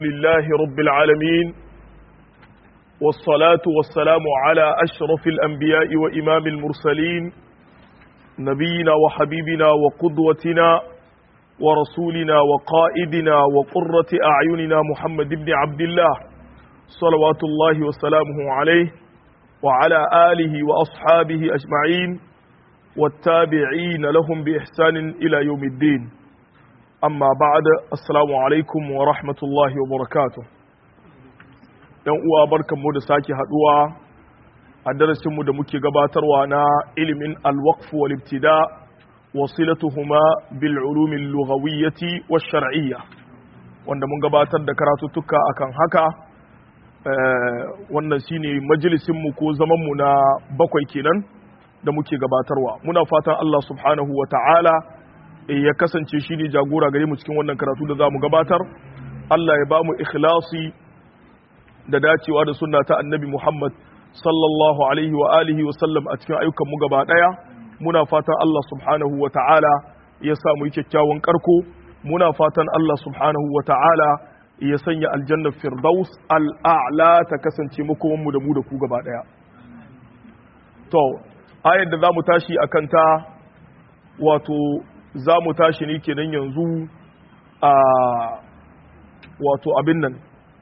لله رب العالمين والصلاة والسلام على أشرف الأنبياء وإمام المرسلين نبينا وحبيبنا وقدوتنا ورسولنا وقائدنا وقرة أعيننا محمد بن عبد الله صلوات الله وسلامه عليه وعلى آله وأصحابه أجمعين والتابعين لهم بإحسان إلى يوم الدين amma ba'da assalamu alaikum wa rahmatullahi wa barakatuh dan uwa barkanmu da sake haduwa a darasin mu da muke gabatarwa na ilimin al-waqf wal ibtida wasilatuhuma bil ulum al-lughawiyyah wash shar'iyyah wanda mun gabatar da karatuttuka akan haka wannan shine majalisin mu ko zaman mu na bakwai kenan da muke gabatarwa muna fatan Allah subhanahu wa ta'ala ya kasance shi ne jagora gare mu cikin wannan karatu da za mu gabatar Allah ya ba mu ikhlasi da dacewa da sunna ta annabi Muhammad sallallahu alaihi wa alihi wa sallam a cikin ayyukan mu gaba daya muna fatan Allah subhanahu wa ta'ala ya sa mu yi kyakkyawan karko muna fatan Allah subhanahu wa ta'ala ya sanya aljanna firdaus al'a'la ta kasance makoman mu da mu da ku gaba daya to ayar da za mu tashi akan ta wato za mu tashi ne kenan yanzu a wato abin nan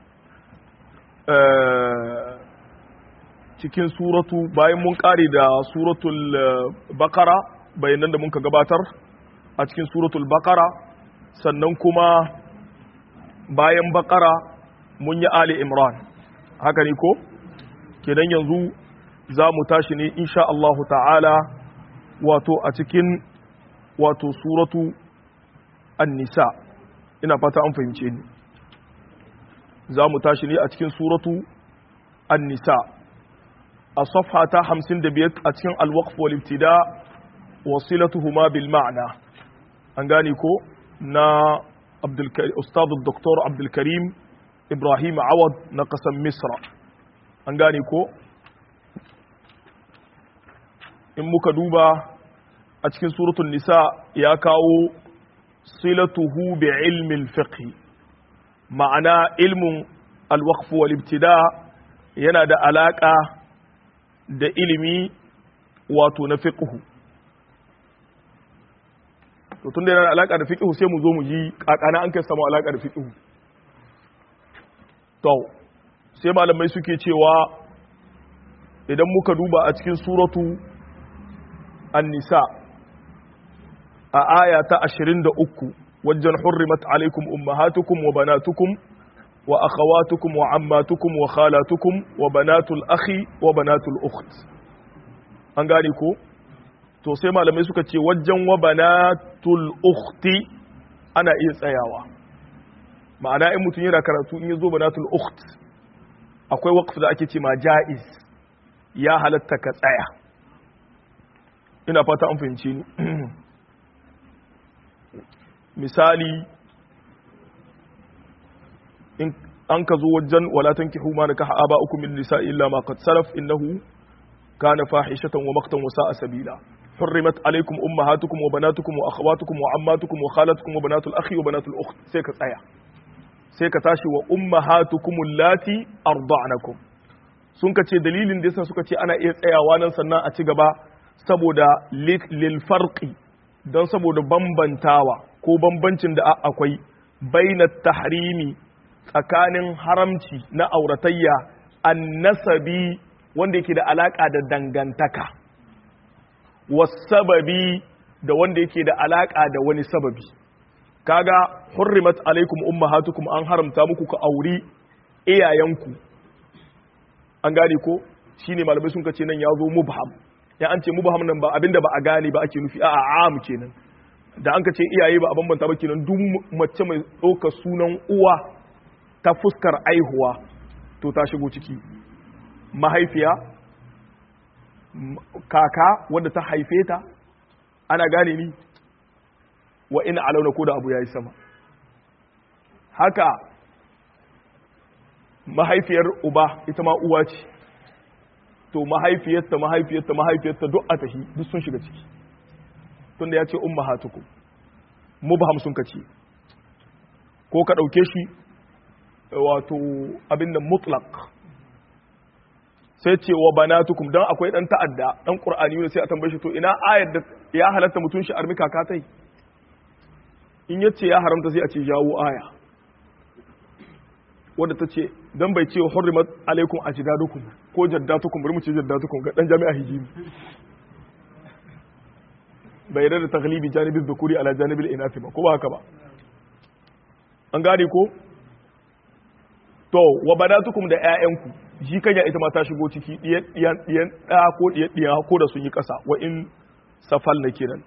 cikin suratu bayan mun kare da suratul bakara bayanan da muka gabatar a cikin suratul bakara sannan kuma bayan bakara mun yi ali imran haka ne ko kenan yanzu za mu tashi ne insha Allahu ta'ala wato a cikin wato suratu an-nisa ina fata an fahimce ni za mu tashi ne a cikin suratu an-nisa a safha ta 55 a cikin al-waqf wal ibtida wasilatuhuma bil ma'na an gane ko na Abdul Ustad Dr. Abdul Karim Ibrahim Awad na kasan Misra an gane ko in muka duba a cikin suratul nisa ya kawo silatuhu bi ilmin fiqh ma'ana ilmin alwaqf wal ibtida yana da alaka da ilimi wato na fiqh to tunda yana da alaka da fiqh sai mu zo mu ji kakana an kai samu alaka da fiqh to sai malamai suke cewa idan muka duba a cikin suratu an-nisa a aya ta 23 wajen hurrimat alaikum ummahatukum wa banatukum wa akhawatukum wa ammatukum wa khalatukum wa banatul akhi wa banatul ukht an gane ko to sai malamai suka ce wajen wa banatul ukhti ana iya tsayawa ma'ana in mutum yana karatu in yazo banatul ukht akwai waqf da ake ce ma jaiz ya halatta ka tsaya ina fata an fahimci ni misali in an ka zo wajen wala tankihu ma nakaha aba uku min nisa illa ma qad salaf innahu kana fahishatan wa maqtan wa sa'a sabila حرمت عليكم امهاتكم وبناتكم واخواتكم وعماتكم وخالاتكم وبنات الاخ وبنات الاخت sai ka tsaya sai ka tashi wa ummahatukum allati arda'nakum sun ka ce dalilin da yasa suka ce ana iya tsayawa nan sannan a ci gaba saboda lil farqi don saboda bambantawa ko bambancin da akwai baina tahrimi tsakanin haramci na auratayya annasabi wanda yake da alaka da dangantaka wasababi da wanda yake da alaka da wani sababi kaga hurrimat alaikum ummahatukum an haramta muku ka auri iyayenku an gane ko shine malamai sun kace nan ya zo mubham ya an ce mubham nan ba abinda ba a gane ba ake nufi a'a am kenan da an ka ce iyaye ba a bambanta ba kenan duk mace mai ɗaukar sunan uwa ta fuskar aihuwa to ta shigo ciki mahaifiya kaka wadda ta haife ta ana gane ni wa ina alauna ko da abu ya yi sama haka mahaifiyar uba ita ma uwa ce to mahaifiyarta mahaifiyarta mahaifiyarta duk a tahi duk sun shiga ciki tunda ya ce ummahatukum mubham sun kace ko ka ɗauke shi wato abin da mutlaq sai ce wa banatukum dan akwai dan ta'adda dan qur'ani ne sai a tambaye shi to ina ayar da ya halatta mutun shi armi kakatai in yace ya haramta sai a ce jawo aya wadda ta ce dan bai ce hurrimat alaikum ajdadukum ko jaddatukum bari mu ce jaddatukum ga dan jami'a hijimi bai yarda da taglibi janibin dhukuri ala janibil inathi ba ko ba haka ba an gane ko to wa badatukum da ƴaƴanku shi kanya ita ma ta shigo ciki diyan diyan diyan da ko diyan diyan ko da sun yi ƙasa wa in safal na kiran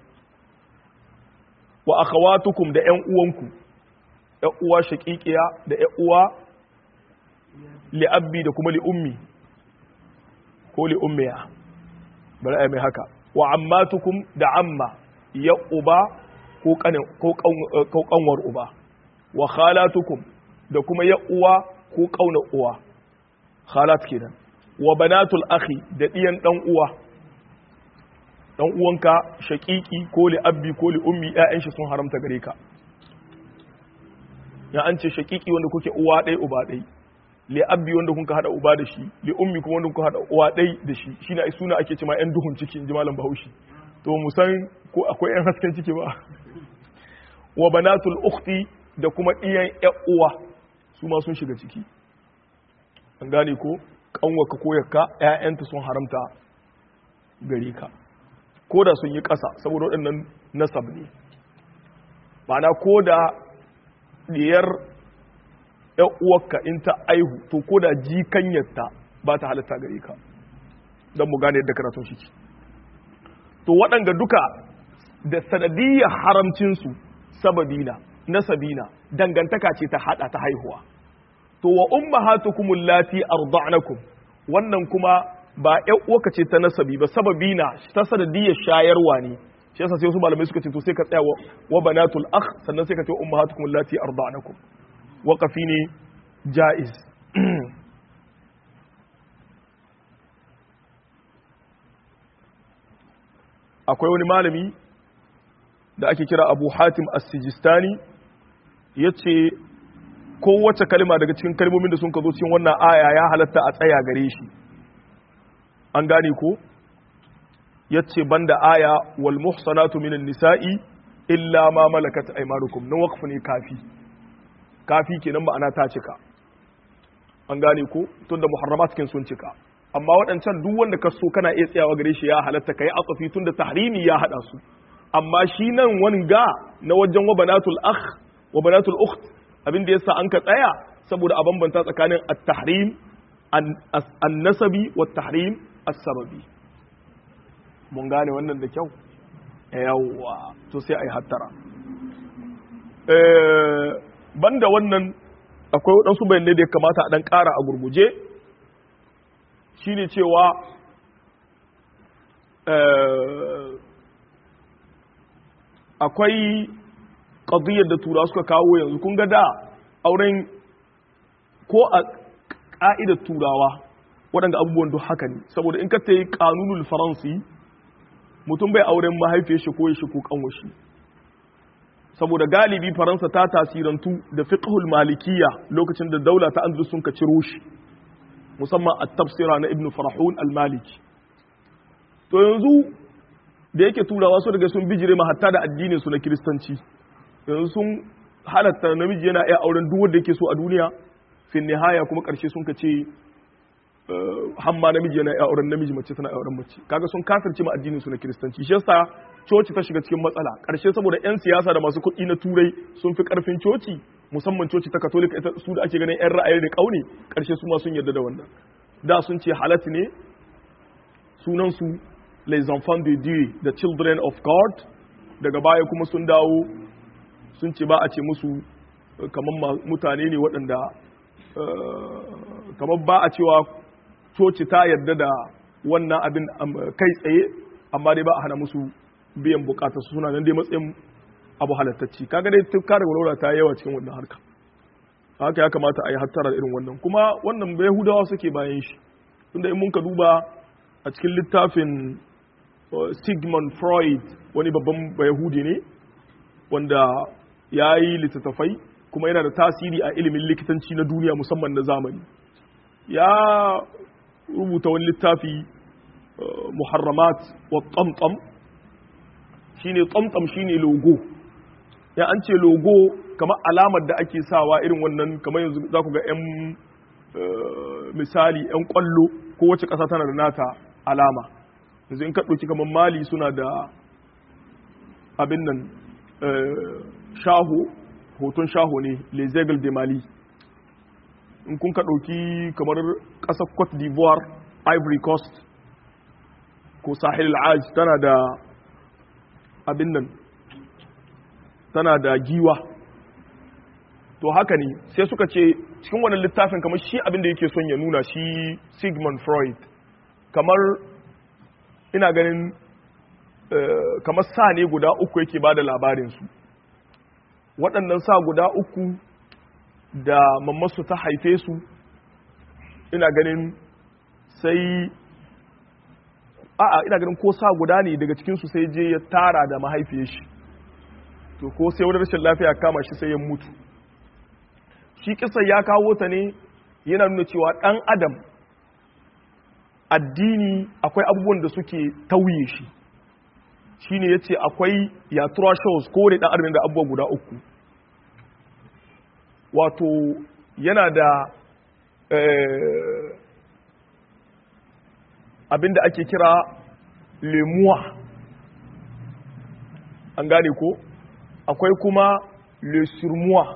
wa akhawatukum da ƴan uwanku ƴan uwa shaqiqiya da ƴan uwa li abbi da kuma li ummi ko li ummiya bari ai mai haka wa ammatukum da amma ya uba ko kanwar uba wa khalatukum da kuma ya uwa ko kauna uwa khalat kenan wa banatul akhi da diyan dan uwa dan uwanka shaqiqi ko li abbi ko li ummi ƴaƴan shi sun haramta gare ka ya an ce shaqiqi wanda kuke uwa ɗaya uba ɗaya li abbi wanda kun ka hada uba da shi li ummi kuma wanda kun hada uwa ɗai da shi shine ai suna ake cewa ƴan duhun ciki in ji malam Bahaushe to mu san ko akwai ƴan hasken ciki ba wa banatul ukhti da kuma ɗiyan ƴan uwa su ma sun shiga ciki an gane ko kanwaka ko yakka ƴaƴanta sun haramta gare ka ko da sun yi ƙasa saboda waɗannan nasab ne ma'ana ko da diyar ‘yan uwarka in ta aihu to ko da jikanyarta ba ta halitta gare ka don mu gane yadda karatun shi to waɗanga duka da sanadiyyar haramcinsu sababina nasabina dangantaka ce ta hada ta haihuwa to wa ummahatukum allati arda'nakum wannan kuma ba ‘yan uwarka ce ta nasabi ba sababina ta sanadiyyar shayarwa ne shi yasa sai wasu malamai suka ce to sai ka tsaya wa banatul akh sannan sai ka ce ummahatukum allati arda'nakum waƙafi ne ja'iz akwai wani malami da ake kira abu hatim as-sijistani ya ce kowace kalma daga cikin kalmomin da sun ka zo cikin wannan aya ya halatta a tsaya gare shi an gane ko ya ce banda aya wal muhsanatu minan nisa'i illa ma malakat aymanukum nan waqfu ne kafi kafi kenan ma'ana ta cika an gane ko tunda muharramat kin sun cika amma waɗancan duk wanda ka so kana iya tsayawa gare shi ya halatta kai atsafi tunda tahrimi ya hada su amma shi nan wani ga na wajen wa banatul akh wa banatul ukht abin da yasa an ka tsaya saboda a bambanta tsakanin at-tahrim an-nasabi wa at-tahrim as-sababi mun gane wannan da kyau yawwa to sai ai hattara eh banda wannan akwai waɗansu bayanai da ya kamata a ɗan ƙara a gurguje shine cewa akwai ƙadiyar da tura suka kawo yanzu kun ga da auren ko a ƙa'idar turawa waɗanda abubuwan duk haka ne saboda in ka ta yi ƙanunul faransi mutum bai auren mahaifiyar shi ko ya shi ko ƙanwashi saboda galibi faransa ta tasirantu da fiqhul malikiya lokacin da daula ta andalus sun ka ciro shi musamman a tafsira na ibn farahun al-maliki to yanzu da yake turawa su daga sun bijire ma hatta da addinin su na kiristanci yanzu sun halatta namiji yana iya auren duk wanda yake so a duniya fin nihaya kuma karshe sun ka ce hamma namiji yana iya auren namiji mace tana iya auren mace kaga sun kafirce ma addinin su na kiristanci shi yasa coci ta shiga cikin matsala karshe saboda yan siyasa da masu kuɗi na turai sun fi karfin coci musamman coci ta katolika ita su da ake ganin yan ra'ayi da kauni karshe su ma sun yarda da wannan da sun ce halatti ne sunan su les enfants de dieu the children of god daga baya kuma sun dawo sun ce ba a ce musu kamar mutane ne waɗanda kamar ba a cewa coci ta yarda da wannan abin kai tsaye amma dai ba a hana musu biyan bukatar suna nan dai matsayin abu halattacci kaga dai tukka da walwala ta yawa cikin wannan harka haka ya kamata a yi hattara da irin wannan kuma wannan bai yahudawa suke bayan shi tunda in mun ka duba a cikin littafin Sigmund Freud wani babban yahudi ne wanda ya yi littattafai kuma yana da tasiri a ilimin likitanci na duniya musamman na zamani ya rubuta wani littafi muharramat wa tsamtsam shine tsamtsam shine logo ya an ce logo kamar alamar da ake sawa irin wannan kamar yanzu za ku ga 'yan misali 'yan kwallo ko wace ƙasa tana da nata alama yanzu in ka ɗauki kamar mali suna da abin nan shaho hoton shaho ne les aigles de mali in kun ka ɗauki kamar ƙasar cote d'ivoire ivory coast ko sahel al'aj tana da abin nan tana da giwa to haka ne sai suka ce cikin wannan littafin kamar shi abin da yake son ya nuna shi sigmund freud kamar ina ganin kamar sa ne guda uku yake ba da labarinsu waɗannan sa guda uku da mammasu ta haife su ina ganin sai a'a ina ganin ko sa guda ne daga cikinsu sai je ya tara da mahaifiyar shi to ko sai wani rashin lafiya kama shi sai ya mutu shi kisan ya kawo ta ne yana nuna cewa ɗan adam addini akwai abubuwan da suke tauye shi shi ne ya ce akwai yatura shows ko da ɗan adam da abubuwa guda uku wato yana da abinda ake kira lemuwa an gane ko akwai kuma le surmoi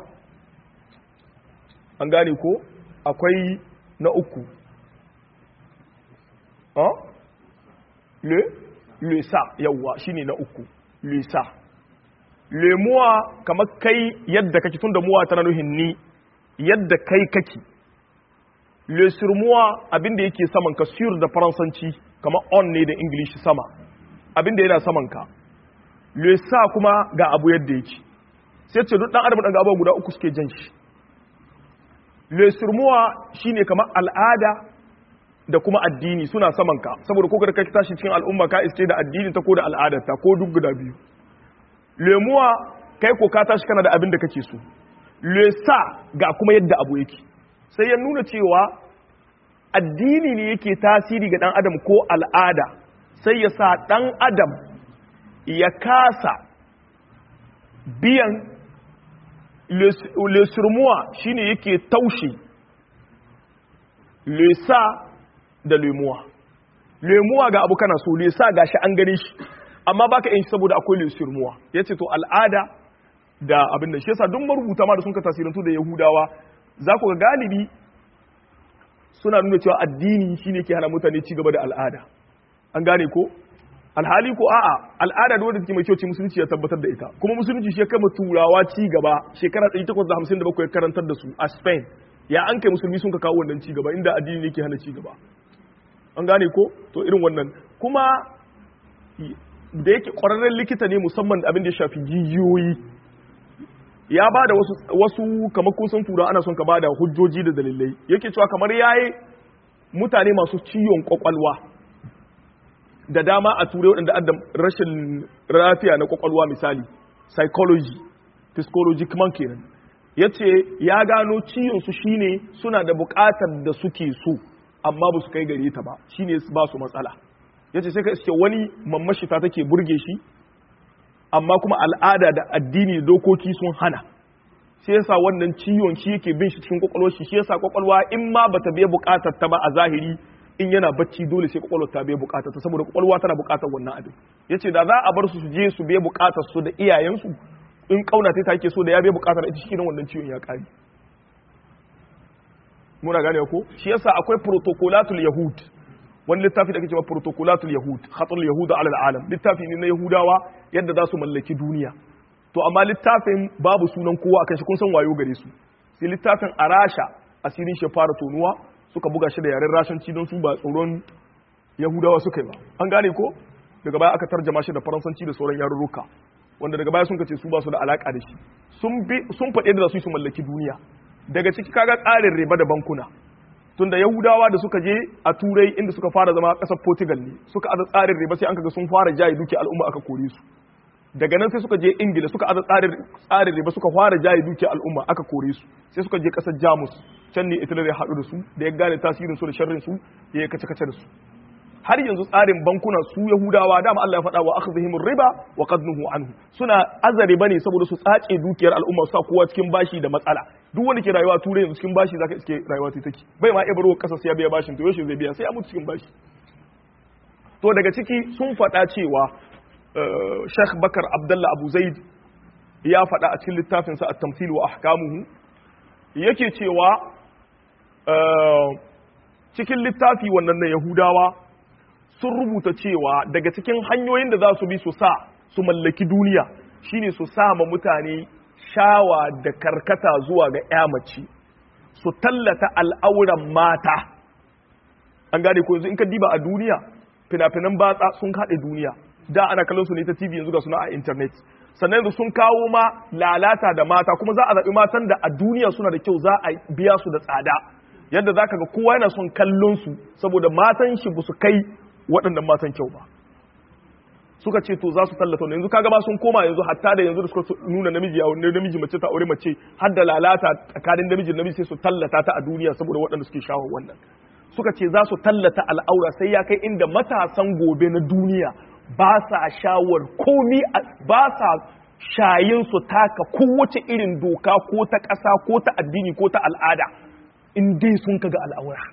an gane ko akwai na uku le le sa yawwa shine na uku le sa lemuwa kamar kai yadda kake tun da muwa tana nuhin ni yadda kai kake le surmoi abinda yake saman ka sur da faransanci kamar on ne da english sama abinda yana saman ka le sa kuma ga abu yadda yake sai ce duk dan adam dan abubuwa guda uku suke jan shi le surmuwa shine kamar al'ada da kuma addini suna saman ka saboda ko ka tashi cikin al'umma ka iske da addini ta ko da al'adarta ko duk guda biyu lemuwa kai ko ka tashi kana da abin da kake so le sa ga kuma yadda abu yake sai ya nuna cewa addini ne yake tasiri ga dan adam ko al'ada sai ya sa dan adam ya kasa biyan lesurmuwa shine yake taushe lesa da lemuwa lemuwa ga abu kana so lesa ga shi an gane shi amma baka yin saboda akwai lesurmuwa ya ce to al'ada da abin da shi yasa duk marubuta ma da sun ka tasirantu da yahudawa za ku ga galibi suna nuna cewa addini shine ke hana mutane ci gaba da al'ada an gane ko alhali ko a'a al'ada da wadda take mai kyau ce musulunci ya tabbatar da ita kuma musulunci shi ya kama turawa ci gaba shekara 1857 ya karantar da su a Spain ya an kai musulmi sun ka kawo wannan ci gaba inda addini ne ke hana ci gaba an gane ko to irin wannan kuma da yake kwararren likita ne musamman abin da ya shafi jijiyoyi ya ba da wasu, wasu kamar kusan tura ana son ka ba da hujjoji da dalilai yake cewa kamar yayi mutane masu ciwon kwakwalwa da dama a turai waɗanda adda rashin lafiya na kwakwalwa misali psychology psychologic man kenan ya ce ya gano ciwonsu shine suna da buƙatar da suke so amma ba su kai gare ta ba shine ba su matsala ya ce sai ka iske wani mammashi ta take burge shi amma kuma al'ada da addini da dokoki sun hana shi yasa wannan ciwon shi yake bin shi cikin kwakwalwar shi shi yasa kwakwalwa in ma bata biya buƙatar ta ba a zahiri in yana bacci dole sai kwakwalwar ta biya bukatar ta saboda kwakwalwa tana bukatar wannan abin yace da za a bar su su je su biya bukatar su da iyayensu in kauna ta take so da ya biya bukatar ita shi wannan ciwon ya kare muna gane ko shi yasa akwai protocolatul yahud wani littafi da ake cewa protocolatul yahud khatul yahud ala alalam littafi ne na yahudawa yadda za su mallaki duniya to amma littafin babu sunan kowa akan shi kun san wayo gare su sai littafin arasha asirin shi fara tonuwa suka buga shi da yaren rashanci don su ba tsoron yahudawa suka yi ba an gane ko daga baya aka tarjama shi da faransanci da sauran yarurruka wanda daga baya sun kace su ba su da alaka da shi sun faɗe da su su mallaki duniya daga ciki kaga tsarin riba da bankuna tunda yahudawa da suka je a turai inda suka fara zama ƙasar portugal ne suka aza tsarin riba sai an kaga sun fara jaye duki al'umma aka kore su daga nan sai suka je ingila suka aza tsarin tsarin riba suka fara jaye dukiyar al'umma aka kore su sai suka je kasar jamus can ne italy ya haɗu da su da ya gane tasirin su da sharrin su ya yi kace kace da su har yanzu tsarin bankuna su yahudawa dama Allah ya faɗa wa akhdhihimur riba wa qad nuhu anhu suna azare bane saboda su tsace dukiyar al'umma su sa kowa cikin bashi da matsala duk wanda ke rayuwa turai yanzu cikin bashi zaka iske rayuwa ta take bai ma ibro kasa sai ya biya bashin to yaushe zai biya sai ya mutu cikin bashi to daga ciki sun faɗa cewa Sheikh Bakar Abdullah Abu Zaid ya faɗa a cikin littafinsa at-tamthil wa ahkamuhu yake cewa cikin littafi wannan na Yahudawa sun rubuta cewa daga cikin hanyoyin da za su bi su sa su mallaki duniya shine su sa ma mutane shawa da karkata zuwa ga ya mace su tallata al'auran mata an gane ko yanzu in ka diba a duniya fina-finan batsa sun haɗe duniya da ana kallon su ne ta TV yanzu ga suna a internet sannan yanzu sun kawo ma lalata da mata kuma za a zaɓi matan da a duniya suna da kyau za a biya su da tsada yadda za ka ga kowa yana son kallon su saboda matan shi ba su kai waɗannan matan kyau ba suka ce to za su tallata wannan yanzu kaga ba sun koma yanzu hatta da yanzu da suka nuna namiji a wani namiji mace ta aure mace har da lalata tsakanin namiji da namiji sai su tallata ta a duniya saboda waɗanda suke shawo wannan suka ce za su tallata al'aura sai ya kai inda matasan gobe na duniya ba sa shawar komi ba sa shayin su taka kowace irin doka ko ta ƙasa ko ta addini ko ta al'ada in dai sun kaga al'aura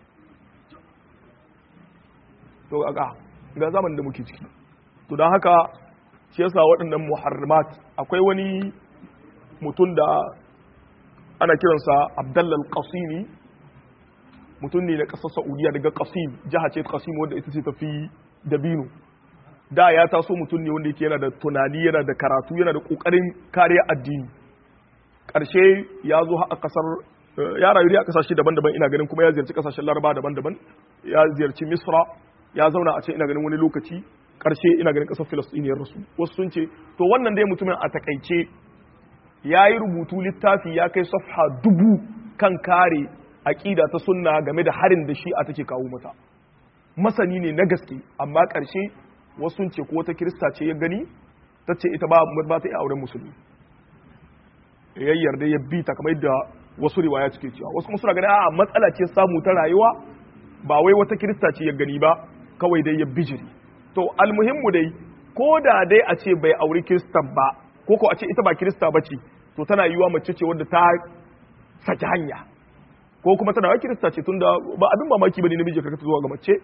to ga ga zaman da muke ciki to don haka shi yasa waɗannan muharramat akwai wani mutum da ana kiransa abdallal qasimi mutum ne na ƙasar saudiya daga qasim jiha ce qasim wanda ita ce tafi dabino da ya taso mutum ne wanda yake yana da tunani yana da karatu yana da ƙoƙarin kariya addini ƙarshe ya zo a ƙasar ya rayu a ƙasashe daban-daban ina ganin kuma ya ziyarci ƙasashen laraba daban-daban ya ziyarci misra ya zauna a ce ina ganin wani lokaci ƙarshe ina ganin ƙasar filistiniyar rasu wasu sun ce to wannan dai mutumin a takaice ya yi rubutu littafi ya kai safha dubu kan kare aƙida ta sunna game da harin da shi a take kawo mata masani ne na gaske amma ƙarshe wasu sun ce ko wata kirista ce ya gani ta ce ita ba ba ta iya auren musulmi ya yarda ya bi ta kamar yadda wasu riwaya suke cewa wasu kuma suna gani a matsala ce samu ta rayuwa ba wai wata kirista ce ya gani ba kawai dai ya bijiri to almuhimmu dai ko da dai a ce bai auri kiristan ba ko ko a ce ita ba kirista ba ce to tana yiwa mace ce wadda ta saki hanya ko kuma tana wa kirista ce tunda ba abin mamaki bane namiji ka zuwa ga mace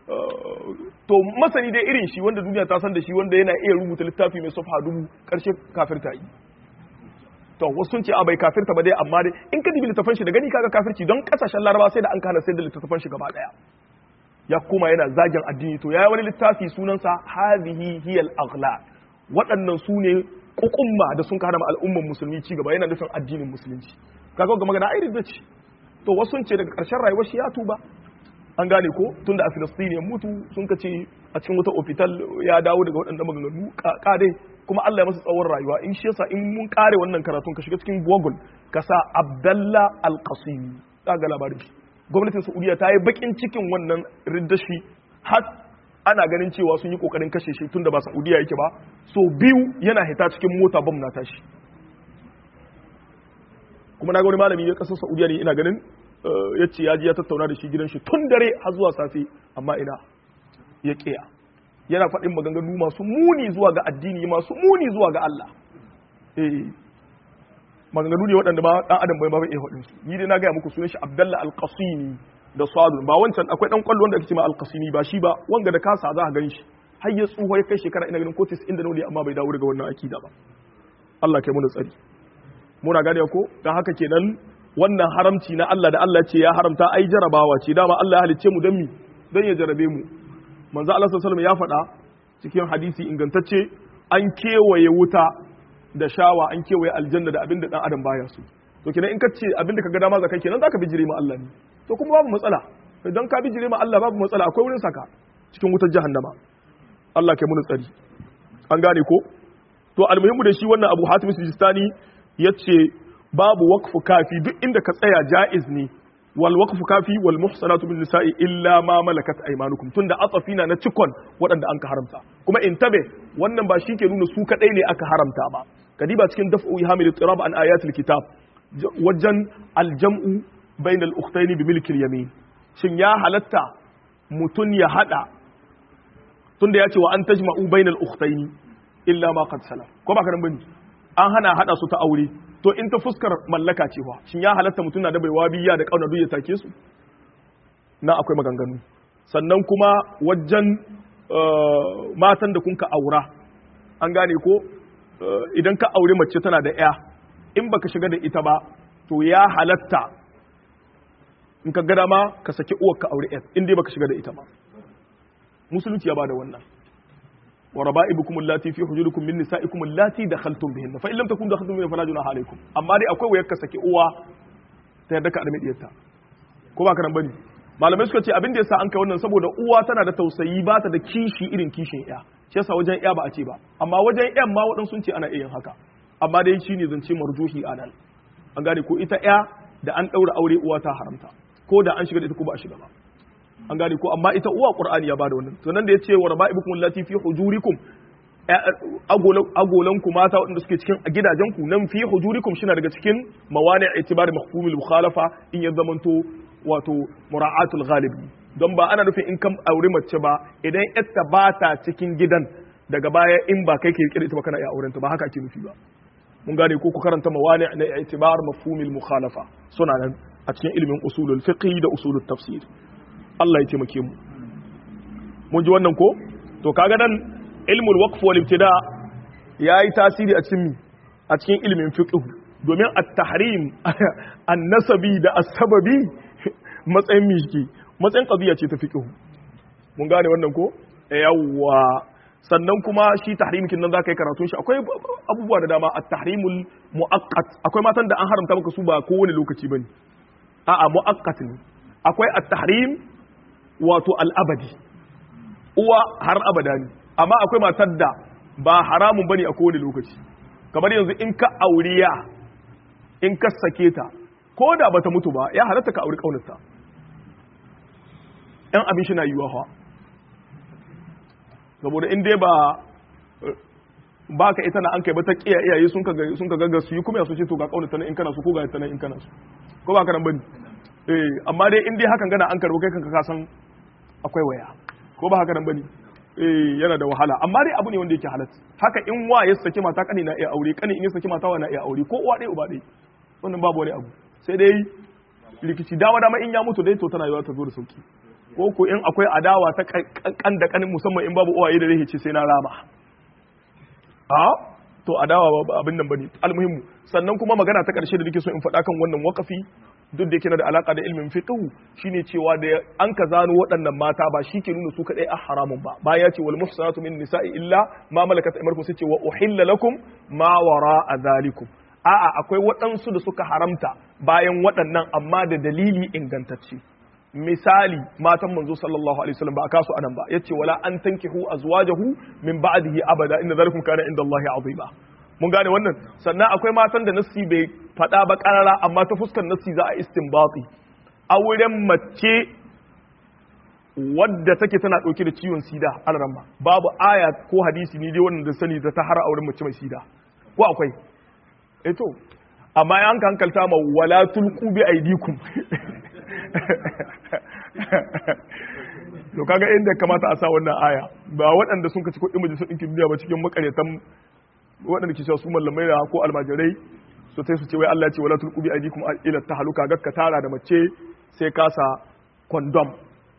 to masani dai irin shi wanda duniya ta san da shi wanda yana iya rubuta littafi mai safha dubu karshe kafirta yi to wasu sun ce a bai kafirta ba dai amma dai in ka dibi littafan shi da gani kaga kafirci don kasashen laraba sai da an kana sai da littafan shi gaba daya ya koma yana zagin addini to yayi wani littafi sunansa hadhihi hiyal aghlal waɗannan su ne kukumma da sun kana al'umman musulmi ci gaba yana nufin addinin musulunci kaga ga magana ai da ce to wasu sun ce daga ƙarshen rayuwar shi ya tuba an gane ko tunda a Filistini ya mutu sun ka ce a cikin wata ofital ya dawo daga waɗanda maganganu kadai kuma Allah ya masa tsawon rayuwa in shi yasa in mun kare wannan karatun ka shiga cikin Google ka sa Abdallah Al-Qasimi ga labarin shi gwamnatin Saudiya ta yi bakin cikin wannan riddashi har ana ganin cewa sun yi kokarin kashe shi tunda ba Saudiya yake ba so biyu yana hita cikin mota bam na tashi kuma na ga wani malami ya kasar Saudiya ne ina ganin ya ce ya ji ya tattauna da shi gidan shi tun dare har zuwa safe amma ina ya kiya yana faɗin maganganu masu muni zuwa ga addini masu muni zuwa ga Allah eh maganganu ne waɗanda ba ɗan adam bai ba iya faɗin su ni dai na gaya muku sunan shi Abdullah Al-Qasimi da Sadun ba wancan akwai ɗan kwallo wanda ake cewa Al-Qasimi ba shi ba wanga da kasa za ka gan shi har ya tsuho ya kai shekara ina ganin ko 90 da nawa amma bai dawo daga wannan akida ba Allah kai mu da tsari muna gane ko dan haka kenan wannan haramci na Allah da Allah ce ya haramta ai jarabawa ce dama Allah ya halicce mu don mi don ya jarabe mu manzo Allah sallallahu alaihi ya faɗa cikin hadisi ingantacce an kewaye wuta da shawa an kewaye aljanna da abinda dan adam baya so to kenan in ka ce abinda ka ga dama zakai kenan zaka bijire ma Allah ne to kuma babu matsala idan ka bijire ma Allah babu matsala akwai wurin saka cikin wutar jahannama Allah kai mu tsari an gane ko to almuhimmu da shi wannan Abu Hatim Sijistani yace babu wakfu kafi duk inda ka tsaya ja'iz ne wal waqfu kafi wal muhsanatu min nisa'i illa ma malakat aymanukum tunda atafina na cikon waɗanda an ka haramta kuma in tabe wannan ba shi ke nuna su kadai ne aka haramta ba kadiba cikin daf'u ihamil tirab an ayatul kitab wajen aljam'u bainal ukhtaini bi milkil yamin shin ya halatta mutun ya hada tunda ya ce wa an tajma'u bainal ukhtaini illa ma qad salam ko ba ka bane an hana hada su ta aure to in ta fuskar mallaka ce wa shin ya halatta mutun na da baiwa biya da kauna ya take su na akwai maganganu sannan kuma wajen matan da kun ka aura an gane ko idan ka aure mace tana da ya in baka shiga da ita ba to ya halatta in ka gada ma ka saki uwar ka aure yan in dai baka shiga da ita ba musulunci ya bada wannan wa raba'ibukum allati fi hujurikum min nisa'ikum allati dakhaltum bihinna fa in lam takunu dakhaltum bihinna fala junaha alaykum amma dai akwai wayar ka saki uwa ta yadda ka arme diyarta ko ba ka nan bane malamai suka ce abin da yasa an kai wannan saboda uwa tana da tausayi ba ta da kishi irin kishin ya shi yasa wajen ya ba a ce ba amma wajen yan ma waɗansu sun ce ana iya yin haka amma dai shine zance marjuhi a nan an gane ko ita ya da an ɗaura aure uwa ta haramta ko da an shiga da ita ko ba a shiga ba an gane ko amma ita uwa qur'ani ya bada wannan to nan da yace wa raba'ibukum allati fi hujurikum agolan ku mata waɗanda suke cikin gidajen ku nan fi hujurikum shi daga cikin mawani itibar mahkumul mukhalafa in ya zamanto wato mura'atul ghalibi don ba ana nufin in kan aure mace ba idan ita ba ta cikin gidan daga baya in ba kai ke rike ita ba kana iya aurenta ba haka ake nufi ba mun gane ko ku karanta mawani na i'tibar mafhumil mukhalafa suna nan a cikin ilimin usulul fiqh da usulul tafsir Allah ya taimake mu mun ji wannan ko to kaga nan ilmul waqf wal ibtida yayi tasiri a cikin a cikin ilimin fiqh domin at-tahrim an-nasabi da as-sababi matsayin mishki matsayin qadiya ce ta fiqh mun gane wannan ko yawwa sannan kuma shi tahrim kin nan zaka yi karatun shi akwai abubuwa da dama at-tahrimul muaqqat akwai matan da an haramta maka su ba kowane lokaci bane a'a muaqqat ne akwai at-tahrim wato al-abadi uwa har abada ne amma akwai matar da ba haramun bane a kowane lokaci kamar yanzu in ka auriya in ka sake ta ko da bata mutu ba ya halatta ka auri kaunarta yan abin shi na yiwa fa saboda in dai ba ba ka ita na an kai ba ta kiya iyaye sun ka sun ka gaga su yi kuma ya so ce to ga kaunarta nan in kana so ko ga ta nan in kana so ko ba ka nan bane eh amma dai in dai hakan gana an karbo kai kanka ka san akwai waya ko ba haka nan bane eh yana da wahala amma dai abu ne wanda yake halatta haka in wa ya saki mata kani na iya aure kani in ya saki mata wa na iya aure ko uwa ɗaya uba ɗaya wannan babu wani abu sai dai rikici dama dama in ya mutu dai to tana yiwa ta zo da sauki ko ko in akwai adawa ta kan da kanin musamman in babu uwaye da zai ce sai na rama a to adawa ba abin nan bane almuhimmu sannan kuma magana ta karshe da nake so in faɗa kan wannan wakafi duk da yake na da alaka da ilmin fiqh shine cewa da an ka zano waɗannan mata ba shi ke nuna su kadai a haramun ba baya ce wal muhsanatu min nisa'i illa ma malakat aymanukum sai ce wa uhilla lakum ma wara'a zalikum a'a akwai waɗansu da suka haramta bayan waɗannan amma da dalili ingantacce misali matan manzo sallallahu alaihi wasallam ba a kasu anan ba yace wala an tankihu azwajahu min ba'dihi abada inna zalikum kana inda Allah azima mun gane wannan sannan akwai matan da nassi bai faɗa ba ƙarara amma ta fuskar nassi za a istinbati auren mace wadda take tana ɗauke da ciwon sida alramma babu aya ko hadisi ni dai wannan da sani da ta har auren mace mai sida ko akwai eh to amma an hankalta ma wala tulqu bi aidikum to kaga inda kamata a sa wannan aya ba waɗanda sun kaci kuɗin majalisar ɗinkin duniya ba cikin makaretan waɗanda ke cewa su mallamai da ko almajirai su sai su ce wai Allah ya ce wala tulqu bi aydikum ila tahluka gakka tara da mace sai ka sa condom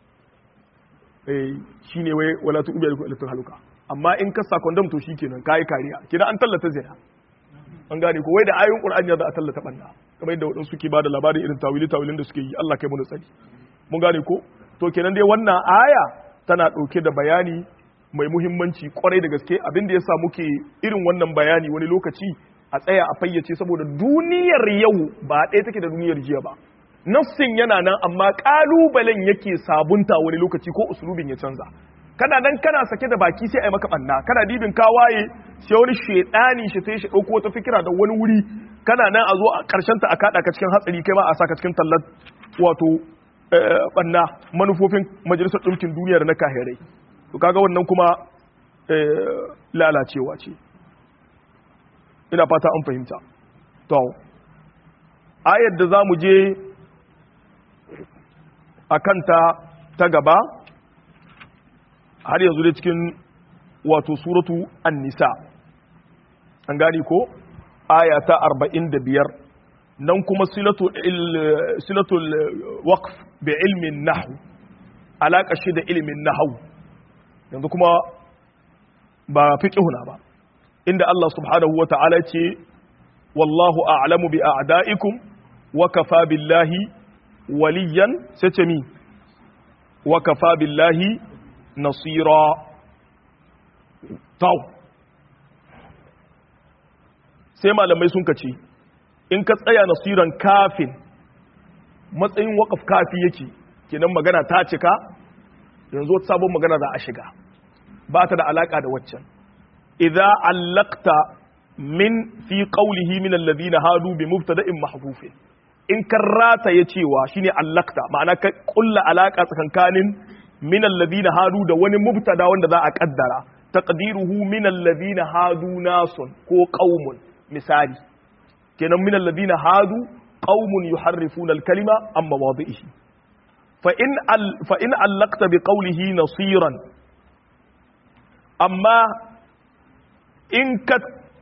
eh shine wai wala tulqu bi aydikum ila tahluka amma in ka sa condom to shikenan kai kariya kina an tallata zina an gane ko wai da ayoyin qur'ani ya za a tallata banda kamar yadda wadansu suke bada labarin irin tawili tawilin da suke yi Allah kai mu tsari mun gane ko to kenan dai wannan aya tana dauke da bayani mai muhimmanci kwarai da gaske abin da ya sa muke irin wannan bayani wani lokaci a tsaya a fayyace saboda duniyar yau ba ɗaya take da duniyar jiya ba nafsin yana nan amma ƙalubalen yake sabunta wani lokaci ko usulubin ya canza kana nan kana sake da baki sai a yi maka ɓanna kana dibin ka waye sai wani shaidani shi sai shi ɗauko wata fikira da wani wuri kana nan a zo a ƙarshen ta a kaɗa ka cikin hatsari kai ma a saka cikin tallar wato banna manufofin majalisar ɗinkin duniya da na kahirai to kaga wannan kuma lalacewa ce ina fata an fahimta to ayar da za mu je a kanta ta gaba har yanzu dai cikin wato suratu an-nisa an gani ko aya ta 45 nan kuma silatul waqf bi ilmin nahwu alaka shi da ilmin nahwu yanzu kuma ba fiqhuna ba inda Allah subhanahu wa ta'ala ce wallahu a'lamu bi a'da'ikum wa kafa billahi waliyan sai ce mi wa kafa billahi nasira taw sai malamai sun kace in ka tsaya nasiran kafin matsayin waƙaf kafi yake kenan magana ta cika yanzu wata sabon magana za a shiga ba ta da alaka da waccan idza allaqta min fi qawlihi min alladhina hadu bi mubtada'in mahdhufin in karrata ya cewa shine allaqta ma'ana ka kulla alaka tsakankanin min alladhina hadu da wani mubtada wanda za a kaddara taqdiruhu min alladhina hadu nasun ko qaumun misali kenan min alladhina hadu qaumun yuharrifuna al-kalima an mawadi'ihi fa in al fa in allaqta bi qawlihi nasiran amma in ka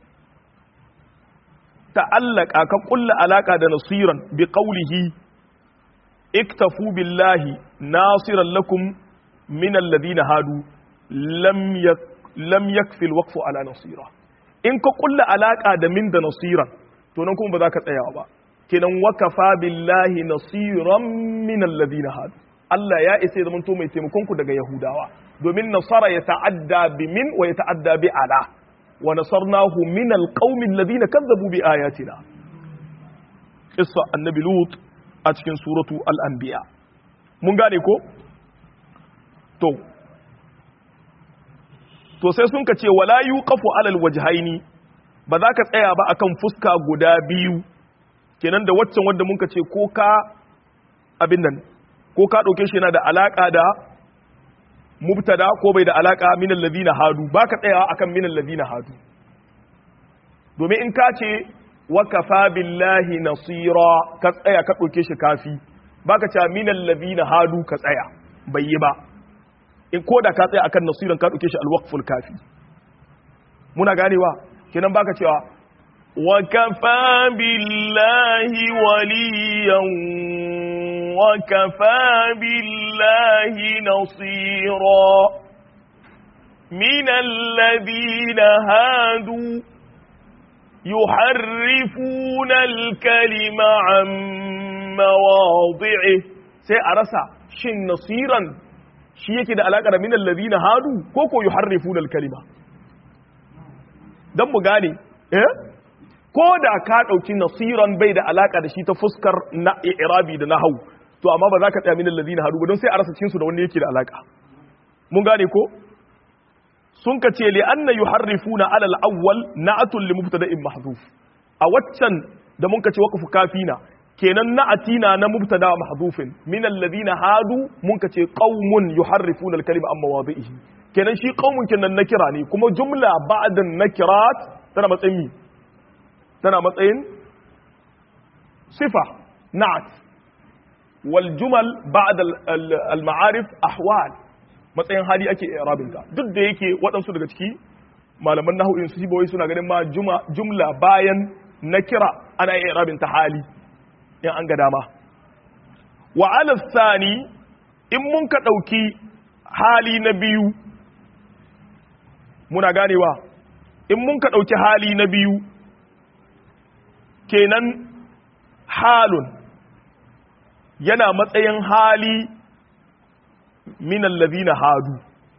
ta'allaka ka kulla alaka da nasiran bi qawlihi iktafu billahi nasiran lakum min alladhina hadu lam yak lam yakfi alwaqfu ala nasira in ka kulla alaka da min da nasiran to nan kuma ba za ka tsaya ba kenan wakafa billahi nasiran min alladhina hadu Allah ya isa ya zamanto mai taimakon ku daga Yahudawa domin nasara ya ta'adda bi min wa ya ta'adda bi ala wa nasarnahu min alqaumi alladhina kazzabu bi ayatina qissa annabi lut a cikin suratu al-anbiya mun gane ko to to sai sun ka ce wala yuqafu alal wajhaini ba za ka tsaya ba akan fuska guda biyu kenan da waccan wanda mun ka ce ko ka abin nan ko ka dauke shi yana da alaka da mubtada ko bai da alaka min alladhina hadu ba ka tsaya akan min alladhina hadu domin in ka ce wa kafa billahi nasira ka tsaya ka dauke shi kafi ba ka ce min alladhina hadu ka tsaya bai yi ba in ko da ka tsaya akan nasiran ka dauke shi alwaqful kafi muna ganewa kenan baka cewa wa kafa billahi waliyan wa kafa billahi nasira min alladhina hadu yuharrifuna alkalima an mawadhi'i sai a rasa shin nasiran shi yake da alaƙa da min allazina hadu ko ko yuharrifuna al-kalima dan mu gane eh ko da ka dauki nasiran bai da alaƙa da shi ta fuskar na i'rabi da nahwu to amma ba za ka tsaya min allazina hadu ba don sai a rasa cikin su da wanda yake da alaƙa mun gane ko sun ka ce li anna yuharrifuna ala al-awwal na'atun li mubtada'in mahdhuf a waccan da mun ka ce waqfu kafina kenan na'atina na mubtada mahdhufin min alladhina hadu mun kace qaumun yuharrifuna al-kalima amma mawadihi kenan shi qaumun kenan nakira ne kuma jumla ba'da nakirat tana matsayin mi tana matsayin sifa na'at wal jumal ba'da al-ma'arif ahwal matsayin hali ake i'rabin ta duk da yake waɗansu daga ciki malaman nahwu in su sibawai suna ganin ma jumla bayan nakira ana i'rabin ta hali in an ga dama wa sani in mun ka ɗauki hali na biyu muna ganewa in mun ka ɗauki hali na biyu kenan halun yana matsayin hali minan na hadu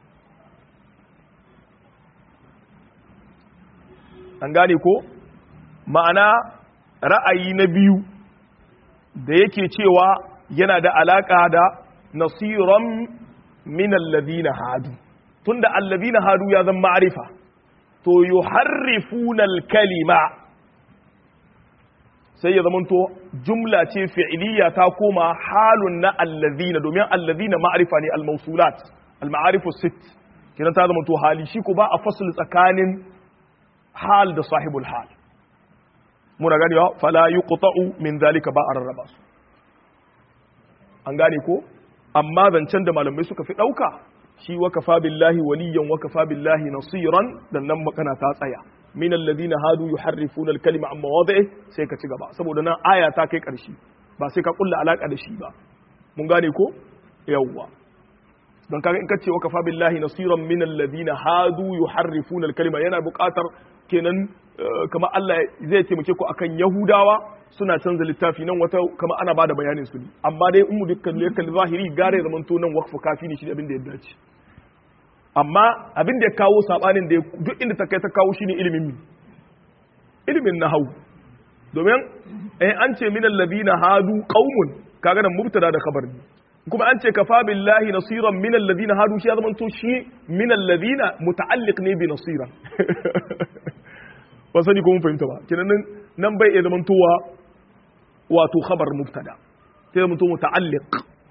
an gane ko ma'ana ra'ayi na biyu da yake cewa yana da alaƙa da nasiran min alladhina hadu tunda alladhina hadu ya zama ma'rifa to yuharrifuna al-kalima sai ya zamanto jumla ce fi'iliya ta koma halun na allazina domin allazina ma'arifa ne al-mawsulat al-ma'arifu sit kiran ta zamanto hali shi ko ba a fasl tsakanin hal da sahibul hal muna gani wa fala yuqta'u min zalika ba a rarraba su an gane ko amma zancen da malamai suka fi dauka shi wa kafa billahi waliyan wa kafa billahi nasiran dan nan makana ta tsaya min alladhina hadu yuharrifuna al-kalima amma mawadi'i sai ka ci gaba saboda nan aya ta kai karshe ba sai ka kulla alaka da shi ba mun gane ko yawwa don kaga in kace wa kafa billahi nasiran min alladhina hadu yuharrifuna al-kalima yana buƙatar kenan kamar Allah zai taimake ku akan Yahudawa suna canza littafi nan wata kamar ana bada bayanin su ne amma dai in mu dukkan ne kalli zahiri gare zaman to nan waqfu kafi ne shi abin da ya dace amma abin da ya kawo sabanin da duk inda ta kai ta kawo shine ilimin mi ilimin nahwu domin eh an ce min alladhina hadu qaumun kaga nan mubtada da khabar ne kuma an ce kafa billahi nasiran min alladhina hadu shi ya zama to shi min alladhina muta'alliq ne bi nasiran ba sani ko mun fahimta ba kenan nan nan bai iya zaman towa wato khabar mubtada sai zama to muta'alliq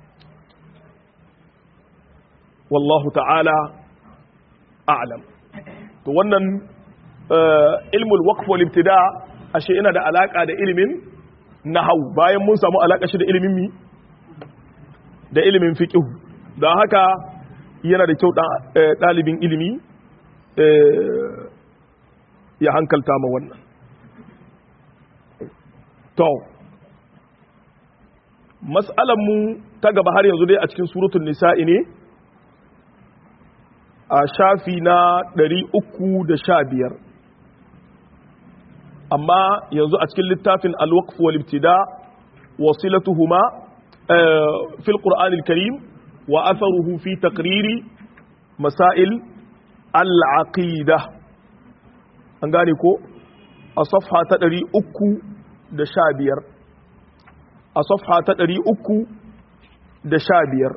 wallahu ta'ala a'lam to wannan ilmul waqf wal ibtida ashe ina da alaka da ilimin nahwu bayan mun samu alaka shi da ilimin mi da ilimin fiqh don haka yana da kyau ɗalibin ilimi ya hankalta ma wannan to mu ta gaba har yanzu dai a cikin suratun nisa'i ne a shafi na 315 amma yanzu a cikin littafin alwaqf wal ibtida wasilatuhuma fil qur'anil karim wa atharuhu fi taqriri masail al-aqida an gane ko a safha ta 315 a safha ta 315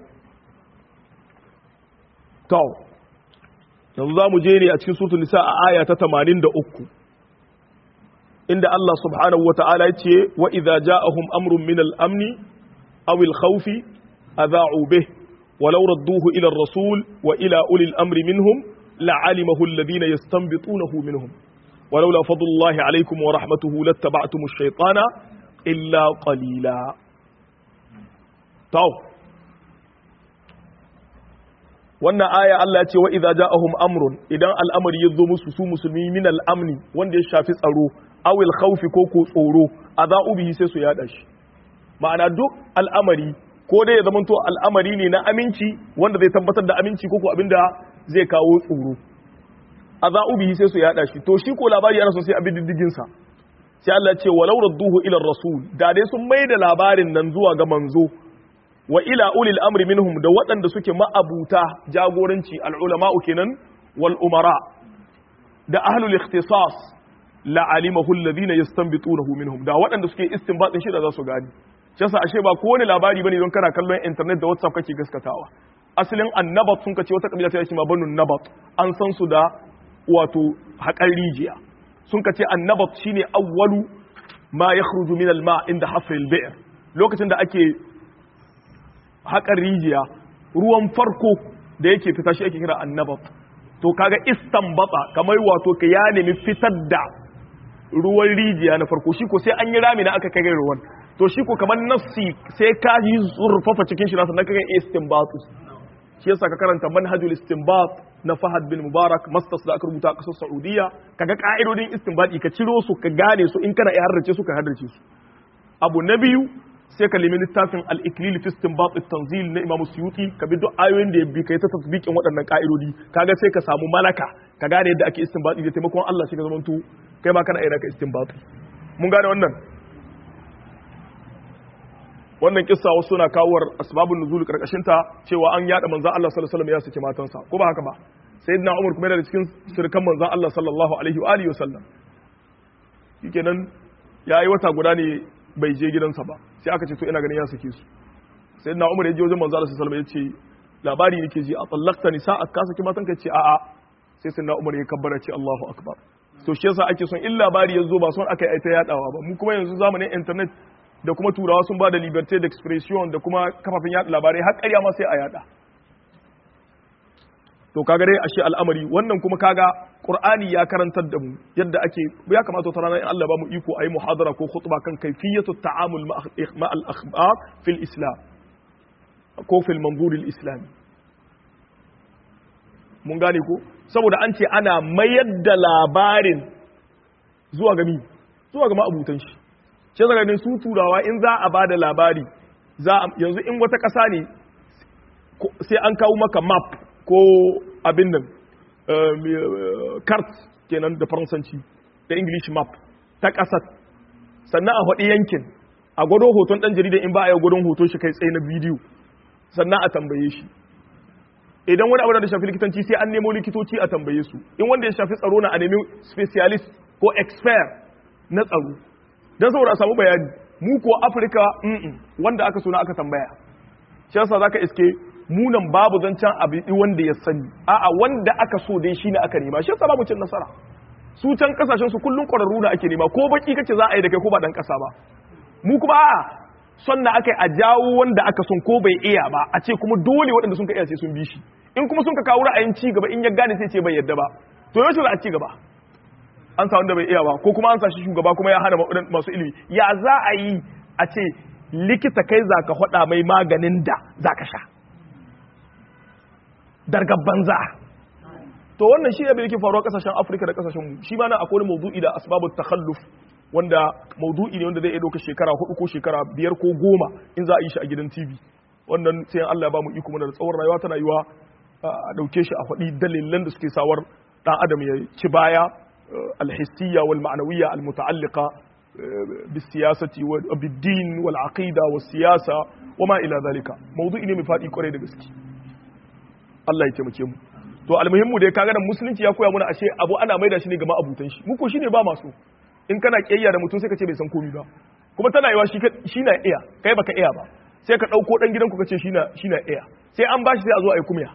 to yanzu za mu je ne a cikin suratul nisa a aya ta 83 inda Allah subhanahu wa ta'ala ya ce wa idza ja'ahum amrun min al-amni aw al-khawfi adha'u bih ولو ردوه إلى الرسول وإلى أولي الأمر منهم لعلمه الذين يستنبطونه منهم ولولا فضل الله عليكم ورحمته لاتبعتم الشيطان إلا قليلا تو wannan aya Allah ya ce wa idza ja'ahum amrun idan al'amari ya zo musu su musulmi min al'amni wanda ya shafi tsaro awil khawfi ko ko tsoro adha'u bihi sai su yada shi ma'ana duk al'amari ko dai ya zamanto al'amari ne na aminci wanda zai tabbatar da aminci ko ko abinda zai kawo tsoro adha'u bihi sai su yada shi to shi ko labari ana so sai abin diddigin sa sai Allah ya ce walau radduhu ila rasul da dai sun mai da labarin nan zuwa ga manzo wa ila ulil amri minhum da waɗanda suke ma'abuta jagoranci al'ulama'u kenan wal umara da ahlul ikhtisas la alimahu alladhina yastanbitunahu minhum da waɗanda suke istinbatin shi da za su gani shi yasa ashe ba kowane labari bane don kana kallon internet da WhatsApp kake gaskatawa asalin annabat sun kace wata kabila ta yake ma banu nabat an san su da wato haƙar rijiya sun kace annabat shine awwalu ma yakhruju min al-ma inda hafr al-bi'r lokacin da ake haƙar rijiya ruwan farko da yake fita shi ake kira annabat to kaga istanbata kamar wato ka ya nemi fitar da ruwan rijiya na farko shi ko sai an yi rami na aka kai ruwan to shi ko kamar nassi sai ka yi zurfafa cikin shi nasa na kaga istinbatu shi yasa ka karanta manhajul istinbat na Fahad bin Mubarak masters da aka rubuta a kasar Saudiya kaga ka'idodin istinbati ka ciro su ka gane su in kana iya harrace su ka harrace su abu na biyu sai ka nemi littafin al-iklil fi istinbat at-tanzil na Imam Suyuti ka bi duk ayoyin da ya bi kai ta tasbiqin waɗannan ka'idodi kaga sai ka samu malaka ka gane yadda ake istinbati da taimakon Allah shi ka zamanto kai ma kana iya ka istinbati mun gane wannan wannan kissa wasu suna kawar asbabun nuzul karkashin ta cewa an yada manzon Allah sallallahu alaihi wasallam ya saki matansa ko ba haka ba sayyidina Umar kuma yana da cikin sirkan manzon Allah sallallahu alaihi wa alihi wasallam shikenan yayi wata guda ne bai je gidansa ba sai aka ce to ina ganin ya sake su sayyidina Umar ya je wajen manzon Allah sallallahu alaihi wasallam ya ce labari nake ji a tsallakta nisa a ka saki matanka ce a'a sai sayyidina Umar ya kabbara ce Allahu akbar to shi yasa ake son in labari ya zo ba son aka yi ta yadawa ba mu kuma yanzu zamanin internet da kuma turawa sun ba da liberté d'expression da kuma kafafen yada labarai har ƙarya ma sai a yada to kaga dai ashe al'amari wannan kuma kaga qur'ani ya karantar da mu yadda ake ya kamata ta ranar in Allah ba mu iko ayi muhadara ko khutba kan kayfiyatu ta'amul ma al akhbar fil islam ko fil manzur al islami mun gane ko saboda an ce ana mayar da labarin zuwa ga mi zuwa ga ma'abutan shi ce daga ne su turawa in za a bada labari za yanzu in wata ƙasa ne sai an kawo maka map ko abin nan kart kenan da faransanci da english map ta ƙasar sannan a faɗi yankin a gwado hoton ɗan jarida in ba a yi gwadon hoton shi kai tsaye na bidiyo sannan a tambaye shi idan wani abu da shafi likitanci sai an nemo likitoci a tambaye su in wanda ya shafi tsaro na a nemi specialist ko expert na tsaro don saboda a samu bayani mu ko afirka wanda aka suna aka tambaya shi yasa zaka iske munan babu zancen abu wanda ya sani a'a wanda aka so dai shine aka nema shi yasa babu cin nasara su can kasashen su kullun kwararru da ake nema ko baki kace za a yi da kai ko ba dan kasa ba mu kuma a'a son na aka a jawo wanda aka son ko bai iya ba a ce kuma dole waɗanda sun ka iya sai sun bi shi in kuma sun ka kawo ra'ayin ci gaba in ya gane sai ce bai yadda ba to yaushe za a ci gaba an sa wanda bai iya ba ko kuma an sa shi shugaba kuma ya hana masu ilimi ya za a yi a ce likita kai za ka faɗa mai maganin da za ka sha dargar banza to wannan shi ne yake faruwa kasashen afirka da kasashen mu shi ma na akwai wani maudu'i da asbabu takhalluf wanda maudu'i ne wanda zai iya ɗauka shekara hudu ko shekara biyar ko goma in za a yi shi a gidan tv wannan sai Allah ya ba mu iko mana da tsawon rayuwa tana yiwa a ɗauke shi a faɗi dalilan da suke sawar ɗan adam ya ci baya alhissiyya wal ma'anawiyya al muta'alliqa بالسياسة وبالدين والعقيدة والسياسة وما إلى ذلك موضوع ne mai faɗi kwarai da gaske Allah ya taimake mu to almuhimmu dai kaga da musulunci ya koya mana ashe abu ana maida shi ne ga ma'abutan shi mu ko shine ba masu in kana kiyayya da mutum sai ka ce bai san komai ba kuma tana yiwa shi shi na iya kai baka iya ba sai ka dauko dan gidanku ka ce shi na shi na iya sai an bashi sai a zo a yi kumya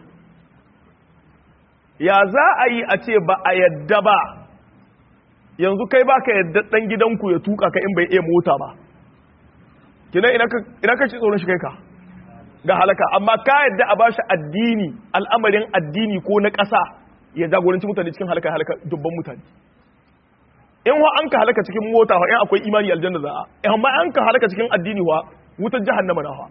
ya za a yi a ce ba a yadda ba yanzu kai baka yadda dan gidanku ya tuka ka in bai iya mota ba kina ina ka ina ka ci tsoron shi kai ka ga halaka amma ka yadda a bashi addini al'amarin addini ko na ƙasa ya jagoranci mutane cikin halaka halaka dubban mutane in wa an ka halaka cikin mota wa in akwai imani aljanna za a amma an ka halaka cikin addini wa wutar jahannama na fa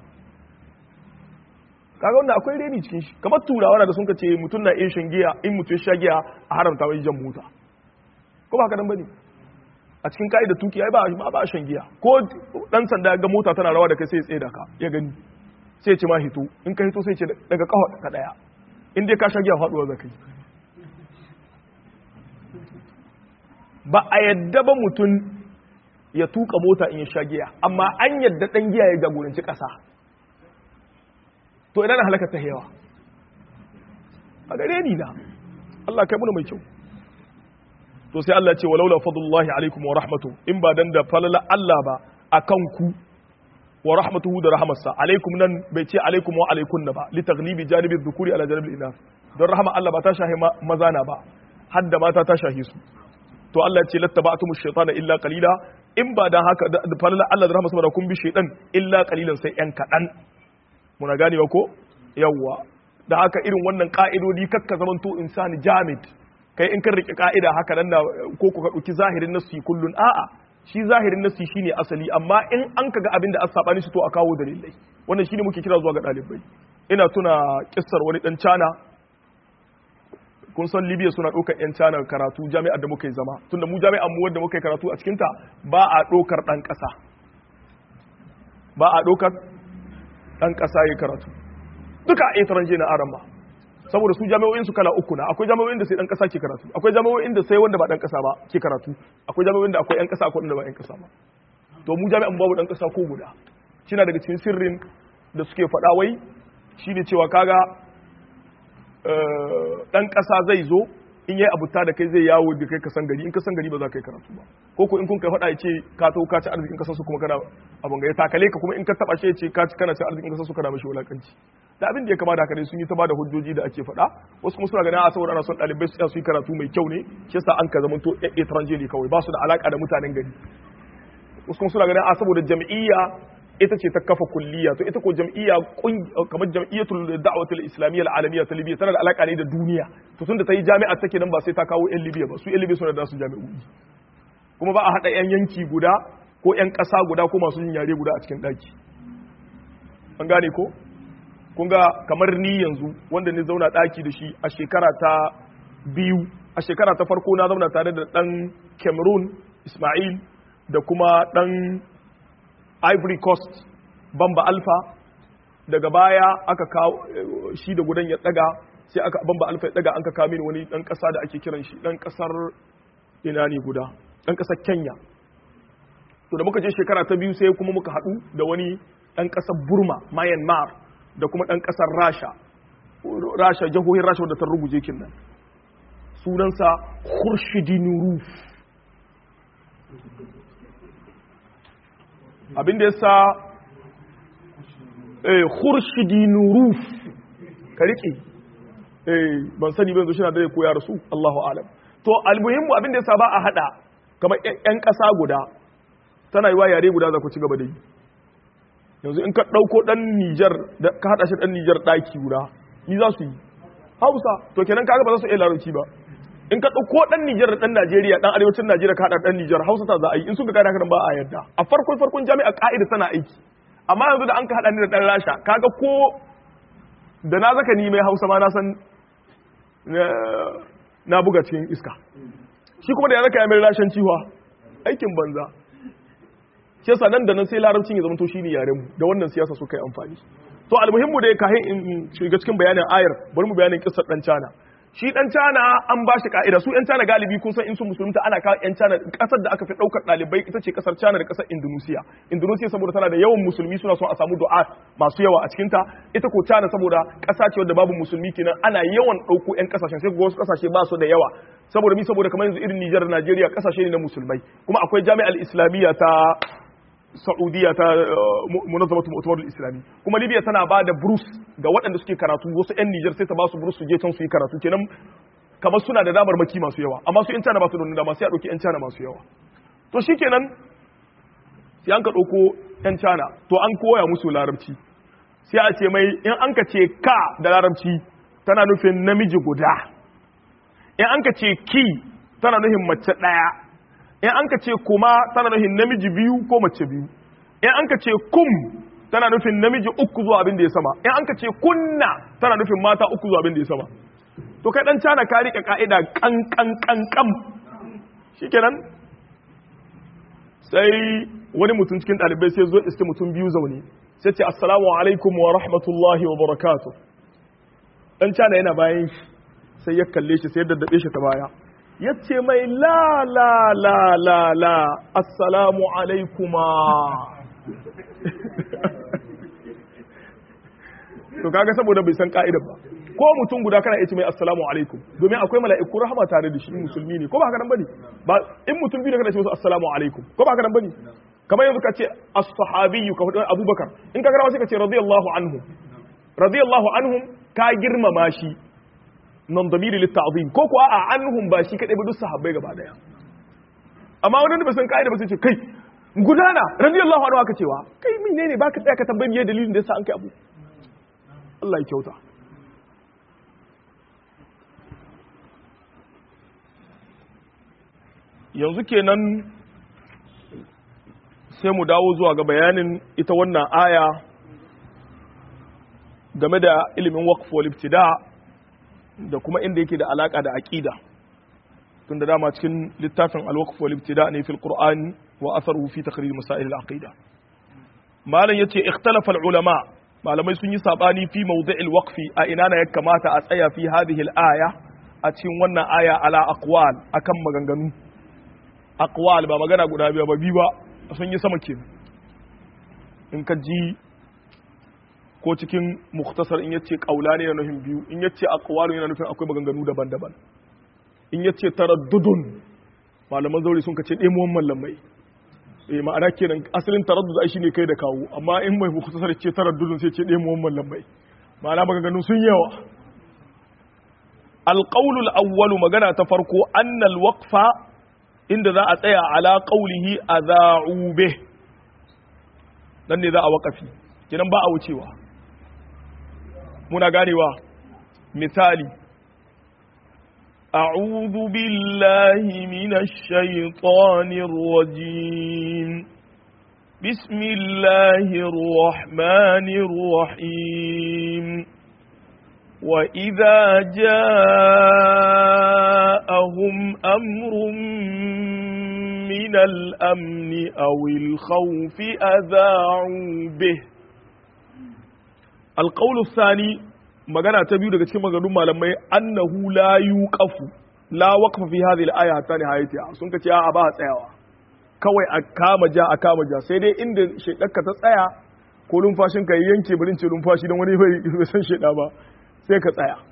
kaga wannan akwai reni cikin shi kamar turawa da sun ka ce mutum na iya shan giya in mutum ya sha giya a haramta wai jan mota ko ba haka nan bane a cikin ka'idar tuki ai ba ba shan giya ko dan sanda ga mota tana rawa da kai sai ya tsaye da ka ya gani sai ce ma hito in ka hito sai ce daga kawo ka daya in dai ka sha giya faduwa za ka yi ba a yadda ba mutum ya tuka mota in ya sha giya amma an yadda dan giya ya jagoranci kasa to ina na halaka ta yawa a gare ni na Allah kai muna mai kyau to sai Allah ce walaula fadlullahi alaikum wa rahmatu in ba dan da falala Allah ba akan ku wa rahmatuhu da rahamarsa alaikum nan bai ce alaikum wa alaikun ba li taghlibi janibi dhukuri ala janibi inath don rahama Allah ba ta shahi maza na ba hadda mata ta shahi su to Allah ce lattaba'tumu shaytana illa qalila in ba dan haka da falala Allah da rahamarsa da kun bi shaytan illa qalilan sai yan kadan muna ganewa ko yawwa da haka irin wannan ka'idodi kakka zamanto insani jamid kai in kan rike ka'ida haka nan ko ku ka dauki zahirin nasu kullun a'a shi zahirin nasi shine asali amma in an kaga abin da an sabani shi to a kawo dalilai wannan shine muke kira zuwa ga dalibai ina tuna kissar wani dan cana kun san Libya suna ɗaukar yan cana karatu jami'ar da muka yi zama tunda mu jami'an mu wanda muka yi karatu a cikin ta ba a ɗaukar dan ƙasa ba a ɗaukar dan ƙasa yi karatu duka a etranje na aran ba saboda su jami'o'in su kala uku na akwai jami'o'in da sai dan kasa ke karatu akwai jami'o'in da sai wanda ba dan kasa ba ke karatu akwai jami'o'in da akwai yan kasa akwai wanda ba yan kasa ba to mu jami'an babu dan kasa ko guda shine daga cikin sirrin da suke faɗa wai shine cewa kaga dan kasa zai zo in yayi abuta da kai zai yawo da kai ka san gari in ka san gari ba za ka yi karatu ba ko ko in kun kai faɗa ya ce ka to ka ci arzikin kasar su kuma kana abun ga ya takale ka kuma in ka taba shi ya ce ka ci kana ci arzikin kasar su kana mashi wulakanci da abin da ya kama da haka ne sun yi ta bada hujjoji da ake faɗa wasu kuma suna ganin a saboda ana son ɗalibai su su yi karatu mai kyau ne shi yasa an ka zamanto étranger ne kawai ba su da alaka da mutanen gari wasu kuma suna ganin a saboda jam'iyya ita ce ta kafa kulliya to ita ko jam'iyya kamar jam'iyyatul da'watul islamiyya al'alamiyya ta libya tana da alaka ne da duniya to tunda ta yi jami'a take nan ba sai ta kawo yan libya ba su yan libya suna da su jami'o'i kuma ba a haɗa yan yanki guda ko yan ƙasa guda ko masu yin yare guda a cikin ɗaki an gane ko kun ga kamar ni yanzu wanda ni zauna ɗaki da shi a shekara ta biyu a shekara ta farko na zauna tare da ɗan cameroon ismail da kuma ɗan ivory coast bamba alpha daga baya aka kawo shi da gudan ya daga sai aka bamba alpha ya daga an ka kawo mini wani dan kasa da ake kiran shi dan kasar ina ne guda dan kasar kenya to da muka je shekara ta biyu sai kuma muka hadu da wani dan kasar burma myanmar da kuma dan kasar rasha rasha jahohin rasha wadda ta ruguje kin nan sunansa khurshidin ruf abin da ya sa khurshidin ruf ka riƙe ban sani ban zo shi na da koya rasu Allahu alam to almuhimmu abin da ya sa ba a hada kamar yan ƙasa guda tana yi wa yare guda za ku ci gaba da yi yanzu in ka ɗauko ɗan Nijar ka haɗa shi ɗan Nijar ɗaki guda ni za su yi Hausa to kenan kaga ba za su iya larabci ba in ka ɗauko ɗan Nijar da ɗan Najeriya ɗan arewacin Najeriya ka haɗa ɗan Nijar Hausa ta za a yi in suka gane haka ba a yarda a farkon farkon jami'a ka'ida tana aiki amma yanzu da an ka haɗa ni da ɗan Rasha kaga ko da na zaka ni mai Hausa ma na san na buga cikin iska shi kuma da ya zaka ya mai rashin ciwa aikin banza shi yasa nan da nan sai larabcin ya zama to shine yaren mu da wannan siyasa suka yi amfani to almuhimmu da ya kahin in shiga cikin bayanin ayar bari mu bayanin kissar dan cana shi dan cana an ba shi ka'ida su yan cana galibi kun san in sun musulunta ana kawo yan cana kasar da aka fi daukar dalibai ita ce kasar cana da kasar indonesia indonesia saboda tana da yawan musulmi suna son a samu du'a masu yawa a cikin ta ita ko cana saboda kasa ce wadda babu musulmi kenan ana yawan dauko yan kasashen sai wasu kasashe ba su da yawa saboda mi saboda kamar yanzu irin Nijar Najeriya kasashe ne na musulmai kuma akwai jami'ar islamiyya ta Saudiya ta munazzamatu mu'tamarul islami kuma Libya tana ba da burus ga waɗanda suke karatu wasu ƴan Niger sai ta ba su burus su je can su yi karatu kenan kamar suna da damar maki masu yawa amma su ƴan China ba su da wani dama sai a ɗauki ƴan China masu yawa to shikenan sai an ka ɗauko ƴan China to an koya musu larabci sai a ce mai in an ka ce ka da larabci tana nufin namiji guda in an ka ce ki tana nufin mace ɗaya in an ka ce kuma tana nufin namiji biyu ko mace biyu in an ka ce kum tana nufin namiji uku zuwa abin da ya sama in an ka ce kunna tana nufin mata uku zuwa abin da ya sama to kai dan cana ka rike ka'ida kan kan kan kam shikenan sai wani mutum cikin dalibai sai zo iske mutum biyu zaune sai ce assalamu alaikum wa rahmatullahi wa barakatuh dan cana yana bayan shi sai ya kalle shi sai ya daddabe shi ta baya ya ce mai la la la la la assalamu alaikuma to kaga saboda bai san ka'idar ba ko mutum guda kana ce mai assalamu alaikum domin akwai mala'iku rahama tare da shi musulmi ne ko ba haka nan bane ba in mutum biyu da kana ce musu assalamu alaikum ko ba haka nan bane kamar yanzu ka ce as-sahabiyyu ka hudu abubakar in ka gara sai ka ce radiyallahu anhu radiyallahu anhum ka girmama shi nan damiri litta'zim ko kuwa a anhum ba shi kadai ba duk sahabbai gaba daya amma wani da ba san kaida ba sai ce kai gudana radiyallahu anhu aka cewa kai menene baka tsaya ka tambayi me dalilin da yasa an kai abu Allah ya kyauta yanzu kenan sai mu dawo zuwa ga bayanin ita wannan aya game da ilimin waqf wal ibtida' da kuma inda yake da alaka da aqida tun da dama cikin littafin al-waqf wal ibtida ne fil qur'an wa atharuhu fi takrir masail al-aqida malan yace ikhtalafa al-ulama malamai sun yi sabani fi mawdi'il waqfi a ina na ya kamata a tsaya fi hadhihi al-aya a cikin wannan aya ala aqwal akan maganganu aqwal ba magana guda biyu ba biyu ba sun yi sama kenan in ka ji ko cikin muktasar in yace kaula ne yana nufin biyu in yace aqwalu yana nufin akwai maganganu daban-daban in yace taraddudun malaman zauri sun kace demuwan mallamai eh ma'ana kenan asalin taraddud ai shine kai da kawo amma in mai muktasar ce taraddudun sai ce demuwan mallamai ma'ana maganganu sun yawa alƙaulul awwalu magana ta farko annal waqfa inda za a tsaya ala qaulihi adha'u bih dan ne za a waƙafi kinan ba a wucewa muna ganewa misali أعوذ بالله من الشيطان الرجيم بسم الله الرحمن الرحيم وإذا جاءهم أمر من الأمن أو الخوف أذاعوا به القول الثاني magana ta biyu daga cikin maganganun malamai annahu la yuqafu la waqfa fi hadhihi al-aya hatta nihayatiha sun kace a ba tsayawa kawai a kama ja a kama ja sai dai inda shedarka ta tsaya ko lumfashin ka yanke birin ce lumfashi dan wani bai san sheda ba sai ka tsaya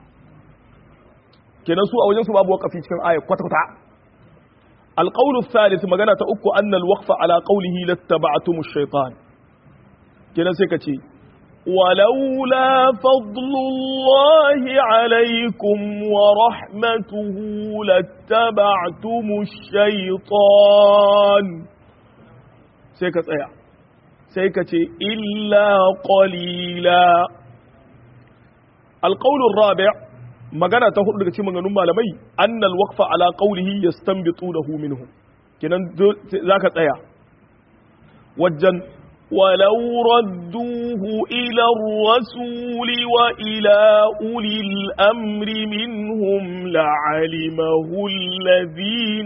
kenan su a wajen su babu waqafi cikin aya kwata kwata القول الثالث magana ta uku anna al-waqfa ala qawlihi lattaba'tum ash-shaytan kenan sai ka ce ولولا فضل الله عليكم ورحمته لاتبعتم الشيطان سيكا تسيا سيكا إلا قليلا القول الرابع magana ta hudu daga cikin maganganun malamai annal waqfa ala qawlihi yastanbitunahu minhu kenan zaka tsaya wajen ولو ردوه إلى الرسول وإلى أولي الأمر منهم لعلمه الذين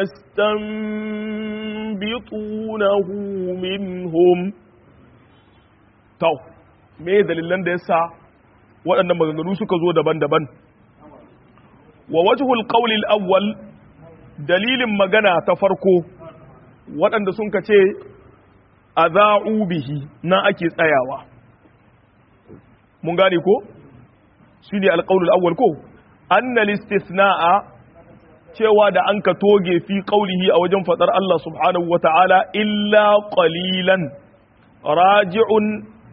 يستنبطونه منهم تو me dalilan da yasa waɗannan maganganu suka zo daban-daban wa wajhul qawli al-awwal dalilin magana ta farko waɗanda sun ka ce aza'u bihi na ake tsayawa mun gane ko shi ne alƙaunul awwal ko annal istisna'a cewa da an ka toge fi qaulihi a wajen fadar Allah subhanahu wata'ala illa qalilan raji'un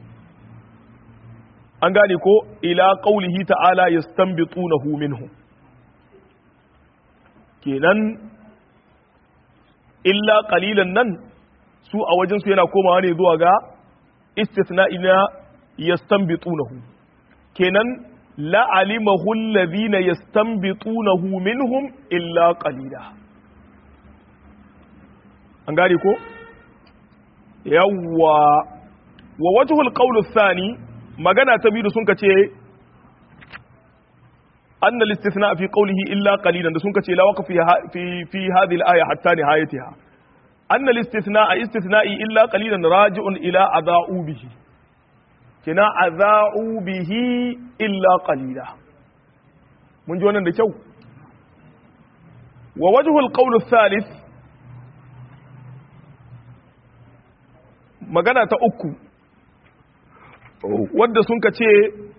an gane ko ila qaulihi ta'ala yastanbitunahu minhu kenan illa qalilan nan su a wajensu yana komawa ne zuwa ga istisna'i na yastanbitunahu kenan la alimahu alladhina yastanbitunahu minhum illa qalila an gane ko yawwa wa wajhul qawl athani magana ta biyu sun kace أن الاستثناء في قوله إلا قليلا ده سنك لا وقف في في في هذه الآية حتى نهايتها أن الاستثناء استثناء إلا قليلا راجع إلى أذاعوا به كنا أذاعوا به إلا قليلا من جوانا دكو ووجه القول الثالث magana ta uku wadda sun ka ce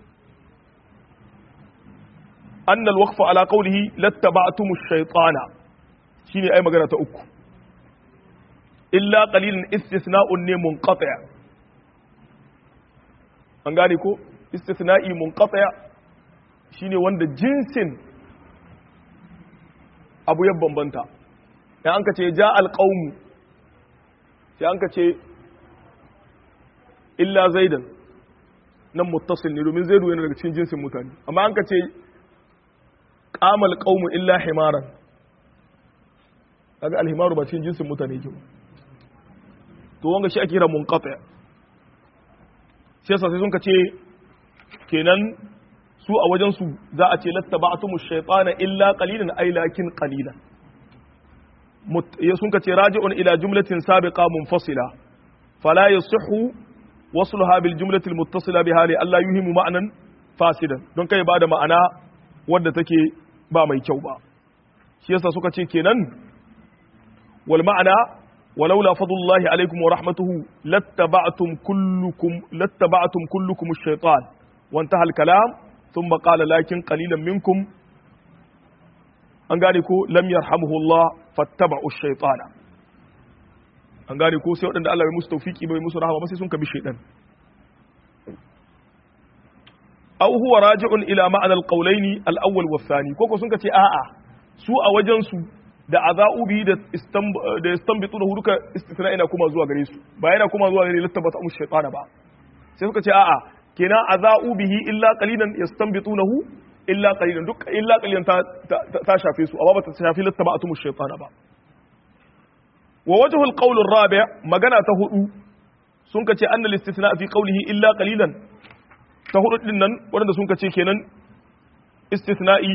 annal waqfa ala qawlihi lattaba'tumu ash-shaytana shine ai magana ta uku illa qalilun istisna'un ne munqati' an gane ko istisna'i munqati' shine wanda jinsin abu ya bambanta dan an ka ce ja alqawmu sai an ka ce illa zaidan nan muttasil ne domin zaidu yana daga cikin jinsin mutane amma an ka ce qamal qawmu illa himaran kaga alhimaru ba cikin jinsin mutane yake ba to wanga shi ake kira munqati shi yasa sai sun ka ce kenan su a wajen su za a ce lattaba'tumu shaytana illa qalilan ay lakin qalilan sun ka ce raji'un ila jumlatin sabiqa munfasila fala yasihhu wasluha bil jumlati al muttasila biha li alla yuhimu ma'nan fasidan don kai ba da ma'ana wadda take ba mai kyau ba shi yasa suka ce kenan wal ma'ana ولولا فضل الله عليكم ورحمته لاتبعتم كلكم لاتبعتم كلكم الشيطان وانتهى الكلام ثم قال لكن قليلا منكم an gane ko lam yarhamuhu Allah fattaba'u shaytana an gane ko sai waɗanda Allah bai musu tawfiki bai musu rahama ba sai sun kabi shaytan aw huwa raji'un ila ma'ana al-qawlaini al-awwal wa thani koko sun ce a'a su a wajen su da azaubi da da istanbitu da huduka istithna ina kuma zuwa gare su ba yana kuma zuwa gare lattabata mu shaytana ba sai suka ce a'a kenan azaubihi illa qalilan yastanbitunahu illa qalilan duk illa qalilan ta ta shafe su amma ba ta shafi lattabatu mu shaytana ba wa wajhul qawl ar-rabi' magana ta hudu sun kace annal istithna fi qawlihi illa qalilan ta hudu din nan wanda sun kace kenan istithna'i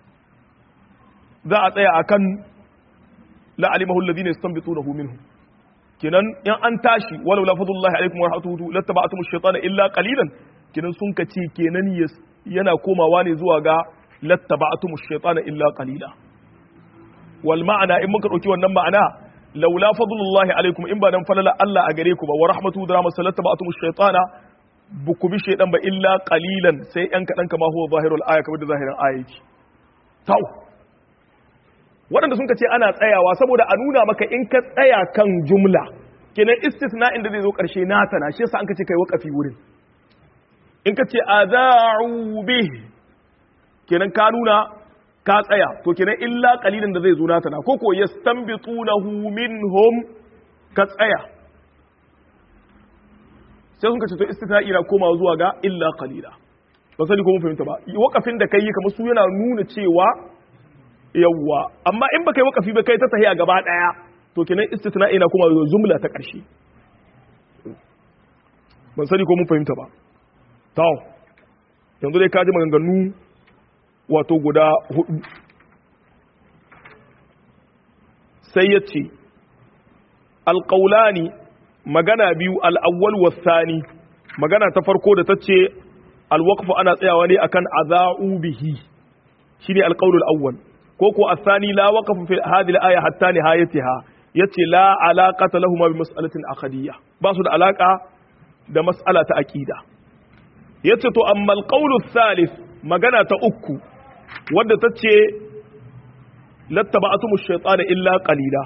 za a tsaya akan la alimahu alladhina yastanbitunahu minhu kenan in an tashi walau la fadlullahi alaikum wa rahmatuhu lattaba'tum ash-shaytana illa qalilan kenan sun kace kenan yana komawa ne zuwa ga lattaba'tum ash-shaytana illa qalila wal ma'ana in muka dauki wannan ma'ana laula fadlullahi alaikum in ba dan falala Allah a gare ku ba wa rahmatuhu da rahmatu lattaba'tum ash-shaytana buku bi shaydan ba illa qalilan sai yan kadan kama huwa zahirul aya kamar da zahirin aya yake tau waɗanda sun ce ana tsayawa saboda a nuna maka in ka tsaya kan jumla kenan istisna inda zai zo ƙarshe nata na shi yasa an ka ce kai wakafi wurin in ka ce aza'u bih kenan ka nuna ka tsaya to kenan illa qalilin da zai zo nata na koko yastanbitunahu minhum ka tsaya sai sun ka ce to istisna'i na komawa zuwa ga illa qalila ba sani ko mun fahimta ba wakafin da kai kamar su yana nuna cewa yawwa amma in baka yi wakafi ba kai ta tahiya gaba daya to kenan istisna ina kuma jumla ta karshe ban sani ko mun fahimta ba to yanzu dai kaji maganganu wato guda hudu sai ya ce alƙaulani magana biyu al'awwal wasani magana ta farko da ta ce alwaqfu ana tsayawa ne akan aza'u bihi shine alqaulul awwal ko ko asani la waqafa fi hadhihi al-aya hatta nihayatiha yace la alaqata lahum bi mas'alatin aqdiyya ba su da alaka da mas'ala ta aqida yace to amma al-qawlu thalith magana ta uku wanda tace lattaba'tum ash-shaytana illa qalila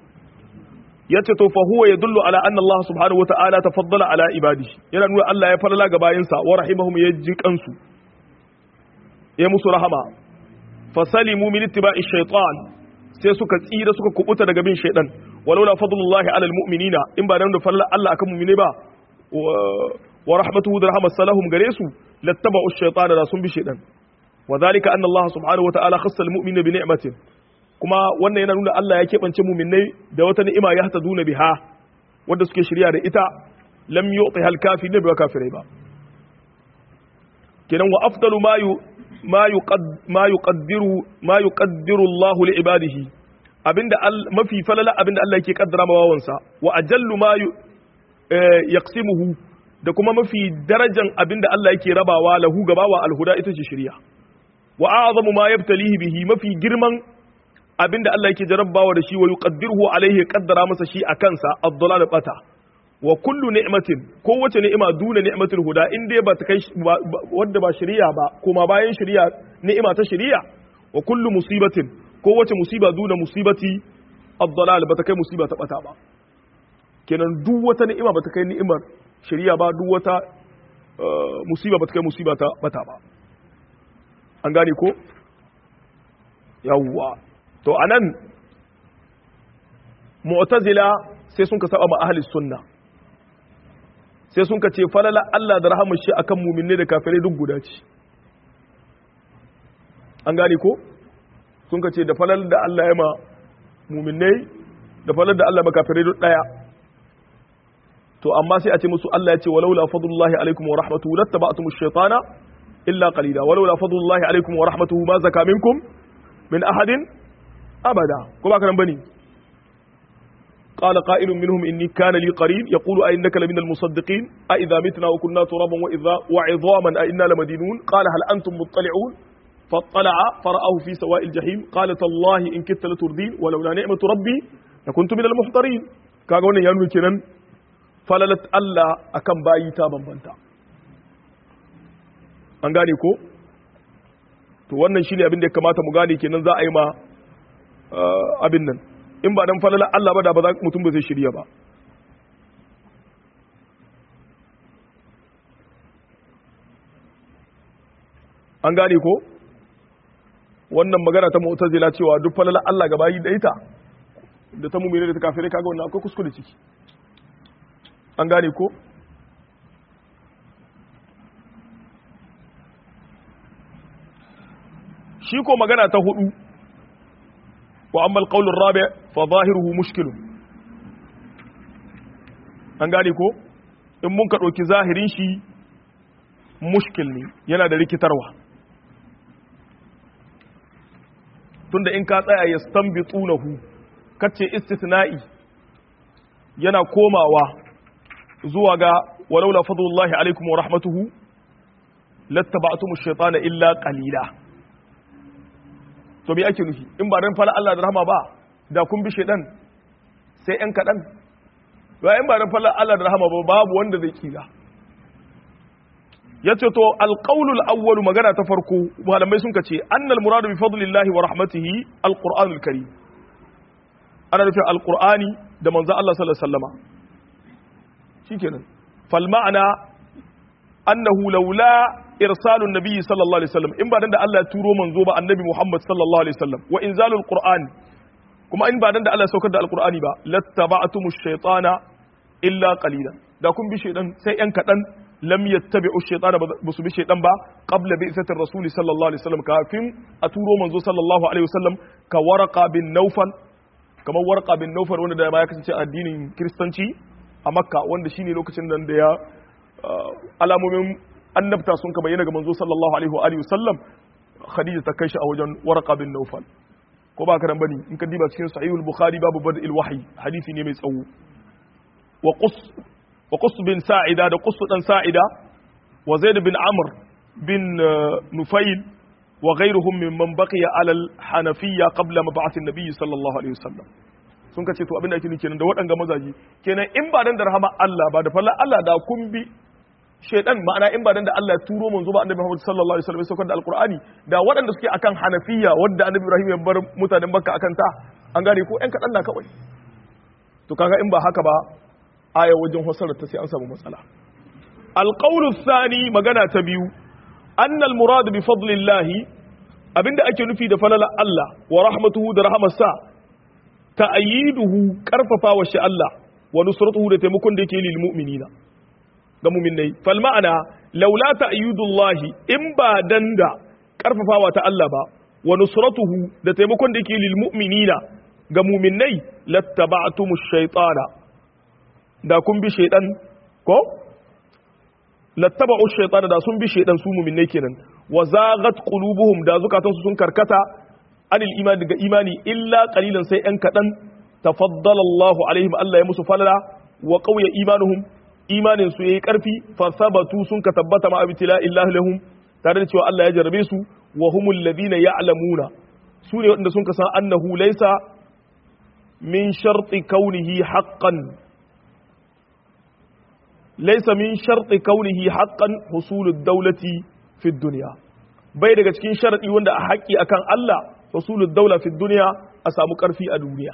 yace to fa huwa yadullu ala anna Allah subhanahu wa ta'ala tafaddala ala ibadihi yana nuna Allah ya falala ga bayinsa wa rahimahum yaji kansu ya musu rahama fasalimu min ittiba'i shaytan sai suka tsira suka kubuta daga bin shaytan walau la fadlullahi ala almu'minina in ba dan da falla Allah akan mu'mine ba wa rahmatuhu da rahmat salahum gare su lattaba'u shaytana da sun bi shaytan wa dhalika anna Allah subhanahu wa ta'ala khassa almu'mina bi ni'matin kuma wannan yana nuna Allah ya keɓance mu'minai da wata ni'ima ya duna biha wanda suke shirya da ita lam yu'ti hal kafirin bi kafirai ba kenan wa afdalu ma ما يقد ما يقدر ما يقدر الله لعباده abinda mafi falala abinda Allah yake kaddara ma wawansa wa ajallu ma yaqsimuhu da kuma mafi darajan abinda Allah yake rabawa lahu gabawa alhuda ita ce shari'a wa a'zamu ma yabtalihi bihi mafi girman abinda Allah yake jarabbawa da shi wa yuqaddiruhu alaihi qaddara masa shi a kansa ad-dalal bata wa kullu ni'matin kowace ni'ima duna ni'matul huda in dai ba ta kai wadda ba shari'a ba kuma bayan shari'a ni'ima ta shari'a wa kullu musibatin kowace musiba duna musibati ad-dalal ba ta kai musiba ta bata ba kenan duk wata ni'ima ba ta kai ni'imar shari'a ba duk wata musiba ba ta kai musiba ta bata ba an gane ko yawwa to anan mu'tazila sai sun ka saba ma ahli sunna sai sun ka ce falala Allah da rahamar shi akan muminne da kafirai duk guda ce an gane ko sun ka ce da falal da Allah ya ma muminne da falal da Allah ma kafirai duk daya to amma sai a ce musu Allah ya ce walaula fadlullahi alaikum wa rahmatuhu lattaba'tum ash-shaytana illa qalila walaula fadlullahi alaikum wa rahmatuhu ma zaka minkum min ahadin abada ko ba kan bane قال قائل منهم إني كان لي قرين يقول أئنك لمن المصدقين أئذا متنا وكنا ترابا وإذا وعظاما أئنا لمدينون قال هل أنتم مطلعون فاطلع فرآه في سواء الجحيم قال تالله إن كدت لتردين ولولا نعمة ربي لكنت من المحضرين kaga wannan ya nuna kenan falalat Allah akan bayi ta bambanta an gane ko to wannan shine abin da ya kamata mu gane kenan za a yi ma abin nan in ba dan falala Allah ba da ba za mutum ba zai shirya ba an gane ko wannan magana ta mu'tazila cewa duk falala Allah gaba yi da ita da ta mumine da ta kafirai kaga wannan akwai kuskure ciki an gane ko shi ko magana ta hudu wa amma alqaulur rabi fa zahiruhu mushkilun an gane ko in mun ka dauki zahirin shi mushkil ne yana da rikitarwa tunda in ka tsaya yastanbitunahu kace istisna'i yana komawa zuwa ga walaula fadlullahi alaikum wa rahmatuhu lattaba'tum ash-shaytana illa qalila to me ake nufi in ba dan fala Allah da rahama ba da kun bi shaydan sai ɗan kaɗan ba in ba dan fala Allah da rahama ba babu wanda zai kira yace to alqawlul awwal magana ta farko malamai sun kace annal muradu bi fadlillahi wa rahmatihi alqur'anul karim ana nufin alqur'ani da manzo Allah sallallahu alaihi wasallama shikenan fal ma'ana annahu laula irsalun nabiyyi sallallahu alaihi wasallam in ba dan da Allah ya turo manzo ba annabi Muhammad sallallahu alaihi wasallam wa inzalul qur'an kuma in ba dan da Allah ya saukar da alqur'ani ba lattaba'tumush shaytana illa qalilan da kun bi shaydan sai yan kadan lam yattabi'u shaytana ba su bi shaydan ba qabla bi'satir rasul sallallahu alaihi wasallam kafin a turo manzo sallallahu alaihi wasallam ka warqa bin nawfal kamar warqa bin nawfal wanda da ya kasance addinin kristanci a makka wanda shine lokacin nan da ya alamomin annabta sun ka bayyana ga manzo sallallahu alaihi wa alihi wasallam khadija ta kai shi a wajen warqa bin nawfal ko ba karan bane in ka diba cikin sahihul bukhari babu bad'il wahyi hadisi ne mai tsawo wa qus wa qus bin sa'ida da qus dan sa'ida wa zaid bin amr bin nufail wa ghayruhum mimman baqiya ala al-hanafiyya qabla mab'ath an-nabiy sallallahu alaihi wasallam sun ka ce to abin da ake nufi kenan da waɗanga mazaji kenan in ba dan da rahama Allah ba da fallan Allah da kun bi shaidan ma'ana in ba dan da Allah ya turo manzo ba annabi Muhammad sallallahu alaihi wasallam saukar da alqur'ani da waɗanda suke akan hanafiya wanda annabi Ibrahim ya bar mutanen Makka akan ta an gane ko ƴan kaɗan na kawai to kaga in ba haka ba aya wajen hasarar ta sai an samu matsala alqawlu thani magana ta biyu anna almurad bi fadlillahi abinda ake nufi da falala Allah wa rahmatuhu da rahmarsa ta'ayiduhu karfafa wa shi Allah wa nusratuhu da taimakon da yake lil mu'minina ga mu'minai fal ma'ana laula ta'ayidullahi in ba dan da karfafawa ta Allah ba wa nusratuhu da taimakon da yake lil mu'minina ga mu'minai lattaba'tumush shaytana da kun bi shaydan ko lattaba'u shaytana da sun bi shaydan su mu'minai kenan wa zaghat qulubuhum da zukatansu sun karkata anil imani daga imani illa qalilan sai yan kadan tafaddala Allah alaihim Allah ya musu falala wa qawya imanuhum imanin su yayi karfi fa sabatu sun ka tabbata ma abtila illahi lahum tare da cewa Allah ya jarrabe su wa humul ladina ya'lamuna su ne wanda sun ka san annahu laysa min sharti kaunihi haqqan laysa min sharti kaunihi haqqan husulud dawlati fi dunya bai daga cikin sharadi wanda a haƙƙi akan Allah rasulul daula fi duniya a samu ƙarfi a duniya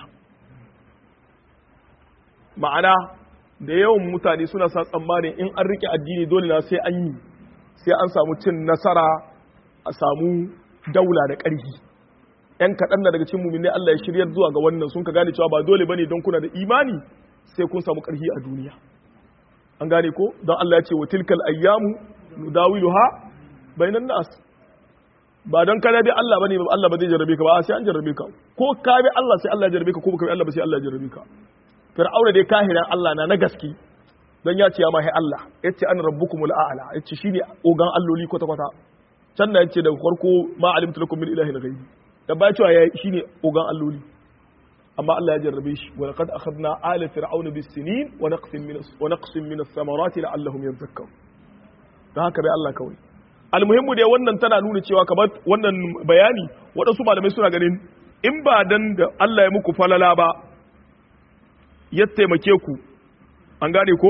ma'ana da yawan mutane suna sa tsammanin in an rike addini dole na sai an yi sai an samu cin nasara a samu daula da ƙarfi yan kaɗan na daga cin mummune Allah ya shiryar zuwa ga wannan sun ka gane cewa ba dole bane don kuna da imani sai kun samu ƙarfi a duniya an gane ko don Allah ya ce wa tilkal ayyamu nudawiluha bainan nas ba don kana bi Allah bane Allah ba zai jarrabe ka ba sai an jarrabe ka ko ka bi Allah sai Allah ya jarrabe ka ko baka bi Allah ba sai Allah ya jarrabe ka fir'auna dai kahiran Allah na na gaski dan ya ce ya mahi Allah yace an rabbukumul a'la yace shine ogan alloli kwata kwata can da yace da farko ma alimtu lakum min ilahin ghaibi da ba cewa ya shine ogan alloli amma Allah ya jarrabe shi wa laqad akhadna ala fir'auna bis sinin wa naqsin min wa naqsin min as-samarati la'allahum yadhakkarun dan haka bai Allah kawai almuhimmu dai wannan tana nuna cewa kamar wannan bayani waɗansu malamai suna ganin in ba dan da Allah ya muku falala ba ya taimake ku an gane ko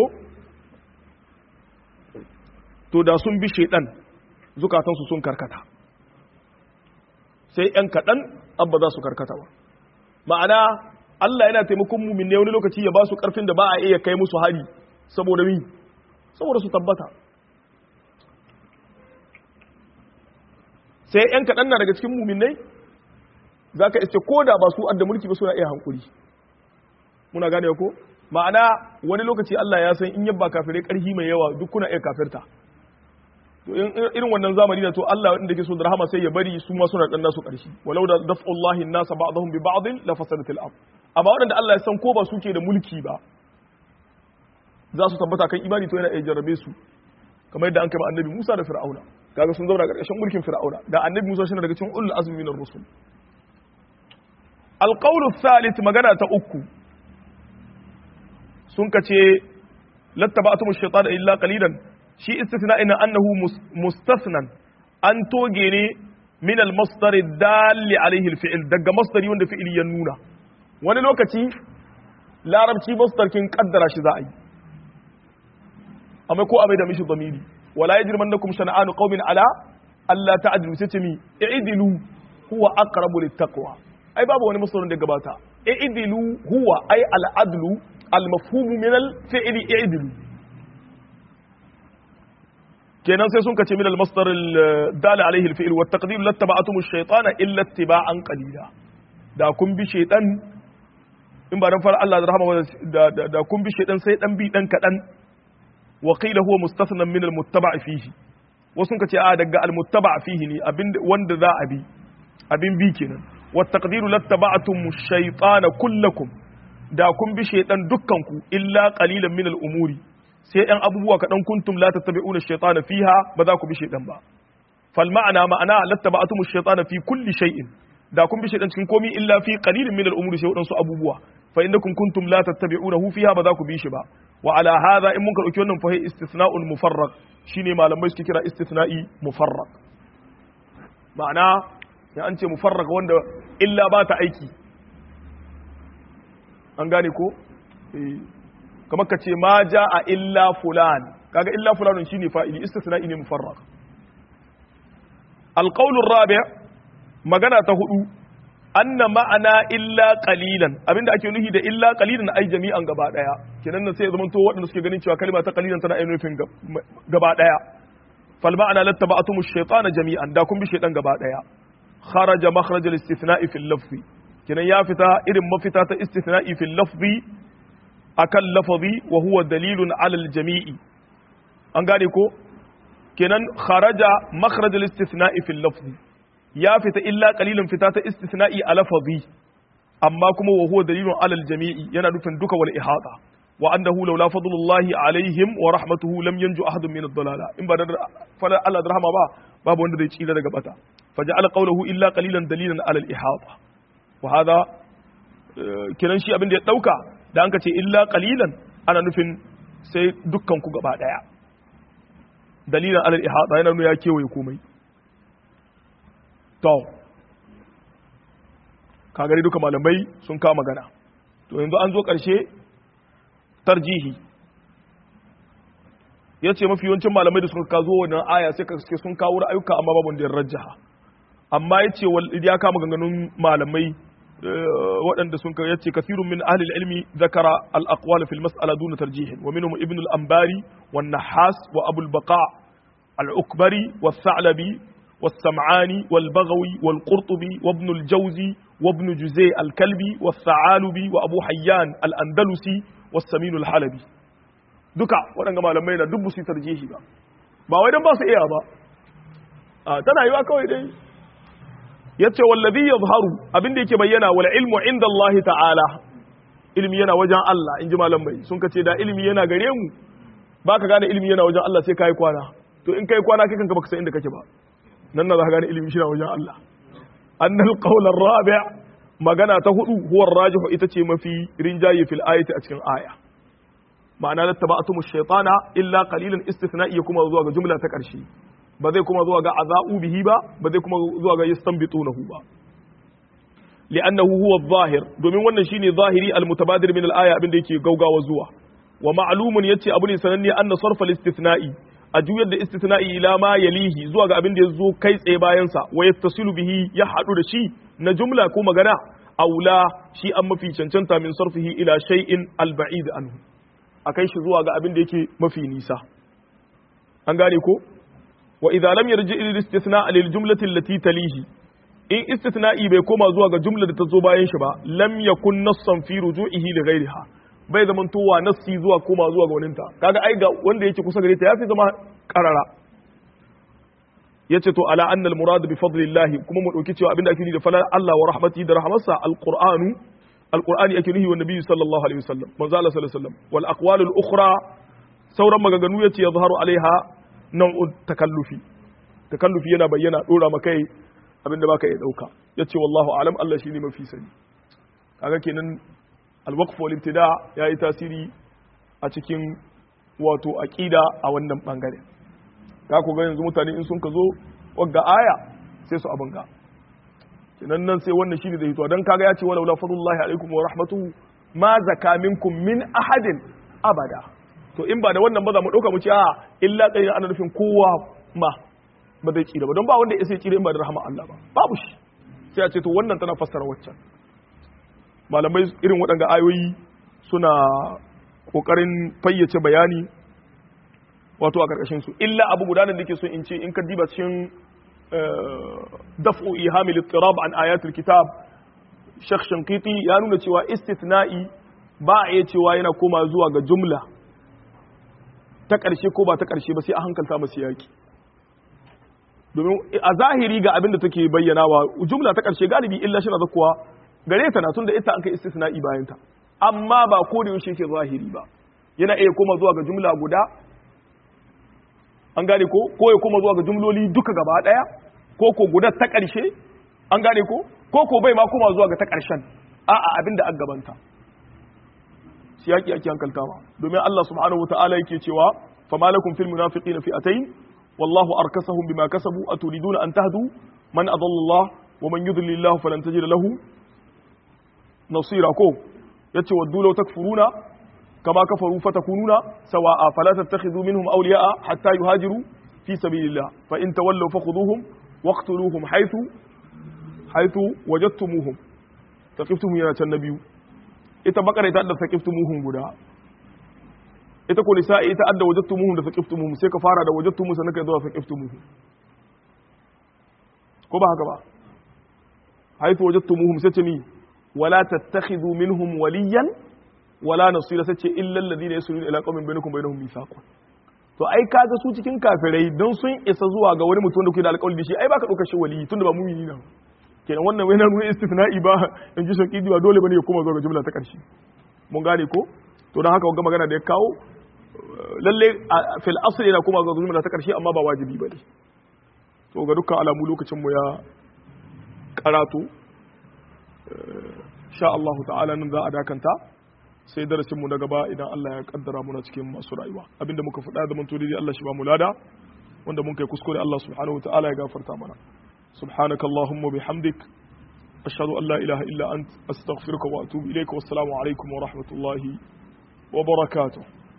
to da sun bi shaidan zukatansu sun karkata sai ‘yan kaɗan abba za su karkata ba ma'ana Allah yana taimakon mumin ne wani lokaci ya ba su ƙarfin da ba a iya kai musu hari saboda mi saboda su tabbata sai yan kaɗan na daga cikin muminai za ka iske ko da ba su adda mulki ba suna iya hankuri muna gane ko ma'ana wani lokaci Allah ya san in yabba kafirai ƙarfi mai yawa duk kuna iya kafirta to irin wannan zamani da to Allah wanda ke so da rahama sai ya bari su ma suna dan nasu ƙarshe walau da daf'ullahi an-nasa ba'dahum bi ba'd la fasadat al-ard amma waɗanda Allah ya san ko ba suke da mulki ba za su tabbata kan imani to yana iya jarrabe su kamar yadda an kai annabi Musa da Fir'auna kaga sun zauna ƙarƙashin mulkin Fir'auna da annabi Musa shine daga cikin ulul azmi minar rusul alqawlu thalith magana ta uku sun kace lattaba'tum ash-shaytana illa qalilan shi istithna'ina annahu mustasnan an toge ne min al-masdar dalli alayhi al-fi'l daga masdari wanda fi'ili ya nuna wani lokaci larabci masdar kin kaddara shi za a yi amma ko abai da mishi zamiri wala yajrimannakum shana'anu qaumin ala alla ta'dilu sai ce mi i'dilu huwa aqrabu littaqwa ai babu wani masdarin da gabata i'dilu huwa ai al-adlu al-mafhum min al-fi'li i'dilu kenan sai sun kace min al-masdar al-dal alayhi al-fi'l wa at-taqdir lattaba'tum ash-shaytana illa ittiba'an qalila da kun bi shaytan in ba dan fara Allah da rahama da da kun bi shaytan sai dan bi dan kadan wa qila huwa mustathnan min al-muttaba' fihi wasu sun kace a daga al-muttaba' fihi ne abin wanda za a bi abin bi kenan wa at-taqdir lattaba'tum ash-shaytana kullakum da kun bi shaytan dukkanku illa qalilan min al-umuri sai ‘yan abubuwa kaɗan kuntum la tattabi'una shaytana fiha ba za ku bi shaytan ba fal ma'ana ma'ana lattaba'tum shaytana fi kulli shay'in da kun bi shaytan cikin komai illa fi qalilin min al-umuri sai wadansu abubuwa fa innakum kuntum la tattabi'unahu fiha ba za ku bi shi ba wa ala hadha in mun ka dauki wannan fa istisna'un mufarraq shine malamai suke kira istisna'i mufarraq ma'ana ya an ce mufarraq wanda illa ba ta aiki an gane ko eh kamar ka ce ma ja a illa fulan kaga illa fulanun shine fa'ili istisna'i ne mufarraq alqawlur rabi' magana ta hudu anna ma'ana illa qalilan abinda ake nufi da illa qalilan ai jami'an gaba daya kenan nan sai ya zamanto waɗanda suke ganin cewa kalma ta qalilan tana ainihin nufin gaba daya fal ma'ana lattaba'tum ash-shaytana jami'an da kun bi shaytan gaba daya kharaja makhraj al-istithna'i fil lafzi kenan ya fita irin mafita ta istithna'i fil lafzi akan lafazi wa huwa dalilun alal jami'i an gane ko kenan kharaja makhraj al-istithna'i fil lafzi ya fita illa qalilan fita ta istithna'i a lafazi amma kuma wa huwa dalilun alal jami'i yana nufin duka wal ihata wa annahu laula fadlullahi alaihim wa rahmatuhu lam yanju ahadun min ad-dalala in ba da fala Allah da rahama ba babu wanda zai tsira daga bata faja'ala qawluhu illa qalilan dalilan alal ihata wa hada kenan shi abin da ya dauka da an ka ce illa qalilan ana nufin sai dukkan ku gaba daya dalilan alal ihata yana nuna ya kewaye komai to ka gari duka malamai sun kama magana to yanzu an zo karshe tarjihi ya ce mafi yawancin malamai da suka zo wannan aya sai ka sun kawo ra'ayuka amma babu wanda ya rajjaha amma ya ce ya kama ganganun malamai waɗanda sun ya ce kasirun min ahli ilmi zakara al-aqwal fil mas'ala duna tarjih wa minhum ibn al-anbari wan nahas wa abu al-baqa al-ukbari was-sa'labi was-sam'ani wal-baghawi wal-qurtubi wa ibn al-jawzi wa ibn juzay al-kalbi was-sa'alubi wa abu hayyan al-andalusi was-samin al-halabi duka waɗanda malamai na dubbu su tarjihi ba ba wai dan ba su iya ba tana yiwa kawai dai yace wallazi yazharu abinda yake bayyana wal ilmu inda Allah ta'ala ilmi yana wajen Allah inji malam bai sun kace da ilmi yana gare mu baka gane ilmi yana wajen Allah sai kai kwana to in kai kwana kai kanka baka san inda kake ba nan na za ka gane ilmi shi na wajen Allah annal qawl ar-rabi' magana ta hudu huwa ar-rajih ita ce mafi rinjaye fil ayati a cikin aya ma'ana lattaba'tum ash-shaytana illa qalilan istithna'i kuma zuwa ga jumla ta karshe ba zai kuma zuwa ga aza'u bihi ba ba zai kuma zuwa ga yastanbitunahu ba li'annahu huwa adh-dhahir domin wannan shine zahiri al-mutabadir min al-aya abin da yake gaugawa zuwa wa ma'lumun yace abu ne sananne anna sarfa al-istithna'i a juyar da istithna'i ila ma yalihi zuwa ga abin da yazo kai tsaye bayan sa wa yattasilu bihi ya hadu da shi na jumla ko magana aula shi an mafi cancanta min sarfihi ila shay'in al-ba'id anhu akai shi zuwa ga abin da yake mafi nisa an gane ko wa idza lam yarji ila istithna lil jumlati allati talihi in istithna'i bai koma zuwa ga jumlar da ta zo bayan shi ba lam yakun nassan fi ruju'ihi li ghayriha bai zaman towa nassi zuwa koma zuwa ga waninta kaga ai ga wanda yake kusa gare ta yafi zama karara yace to ala anna al murad bi fadlillah kuma mu dauki cewa abinda ake nufi da falal Allah wa rahmatihi da rahmatsa al qur'anu al qur'ani ake nufi wa nabi sallallahu alaihi wasallam manzo Allah sallallahu alaihi wasallam wal aqwal al ukhra sauran maganganu yace yazharu alaiha nau'un takallufi takallufi yana bayyana dora maka abinda baka iya dauka yace wallahu alam Allah shine mafi sani kaga kenan al-waqf wal ibtida yayi tasiri a cikin wato aqida a wannan bangare ka ku ga yanzu mutane in sun ka zo wagga aya sai su abin ga kenan nan sai wannan shine da hito dan kaga ya ce wala fadlullahi alaikum wa rahmatuhu ma zaka minkum min ahadin abada to in ba da wannan ba za mu dauka mu ce a illa kai ana nufin kowa ma ba zai tsira ba don ba wanda ya sai tsira in ba da rahama Allah ba babu shi sai a ce to wannan tana fassara waccan malamai irin waɗanda ayoyi suna ƙoƙarin fayyace bayani wato a ƙarƙashin su illa abu guda da nake so in ce in ka diba cikin daf'u ihamil ittirab an ayatul kitab Sheikh Shankiti ya nuna cewa istithna'i ba a iya cewa yana koma zuwa ga jumla ta ƙarshe ko ba ta ƙarshe ba sai a hankalta masu yaƙi domin a zahiri ga abin da take bayyanawa jumla ta ƙarshe galibi illa shi na zakuwa gare ta na tun da ita an kai istisna'i bayan ta amma ba ko da yaushe ke zahiri ba yana iya koma zuwa ga jumla guda an gane ko ko ya koma zuwa ga jumloli duka gaba daya ko ko guda ta ƙarshe an gane ko ko ko bai ma koma zuwa ga ta ƙarshen a'a abinda an gabanta shi yaki ake hankaltawa domin Allah subhanahu wataala yake cewa fama lakum fil munafiqina fi'atayn wallahu arkasahum bima kasabu aturiduna an tahdu man adalla Allah wa man yudlil Allah falan tajid lahu nasira ko yace waddu law takfuruna kama kafaru fatakununa sawa'a fala tattakhidhu minhum awliya'a hatta yuhajiru fi sabilillah fa in tawallaw fakhuduhum waqtuluhum haythu haythu wajadtumuhum taqiftum yana can nabiyu ita bakara ita adda taqiftum guda ita ko nisa'i ita adda wajadtumuhum da taqiftum sai ka fara da wajadtum sannan kai zuwa taqiftum ko ba haka ba haythu wajadtumuhum sai ce ni wala tattakhidhu minhum waliyan wala nasira sai ce illa alladhina yasuluna ila qaumin bainakum bainahum mithaqun to ai kaga su cikin kafirai don sun isa zuwa ga wani mutum da kuke da alƙawari da shi ai baka ɗaukar shi wali tunda ba mumini na kenan wannan wai na nuna istithna'i ba in ji shauki ba dole bane ya koma zuwa ga jumla ta ƙarshe mun gane ko to don haka wanga magana da ya kawo lalle fil asli yana koma zuwa ga jumla ta ƙarshe amma ba wajibi bane to ga dukkan alamu lokacin mu ya karatu sha Allah ta'ala nan za a dakanta sai darasin mu na gaba idan Allah ya kaddara muna cikin masu rayuwa abinda muka faɗa da mun tori Allah shi ba mu lada wanda mun kai kuskure Allah subhanahu ta'ala ya gafarta mana subhanakallahumma bihamdik ashhadu an la ilaha illa ant astaghfiruka wa atubu ilayka wassalamu alaikum wa rahmatullahi wa barakatuh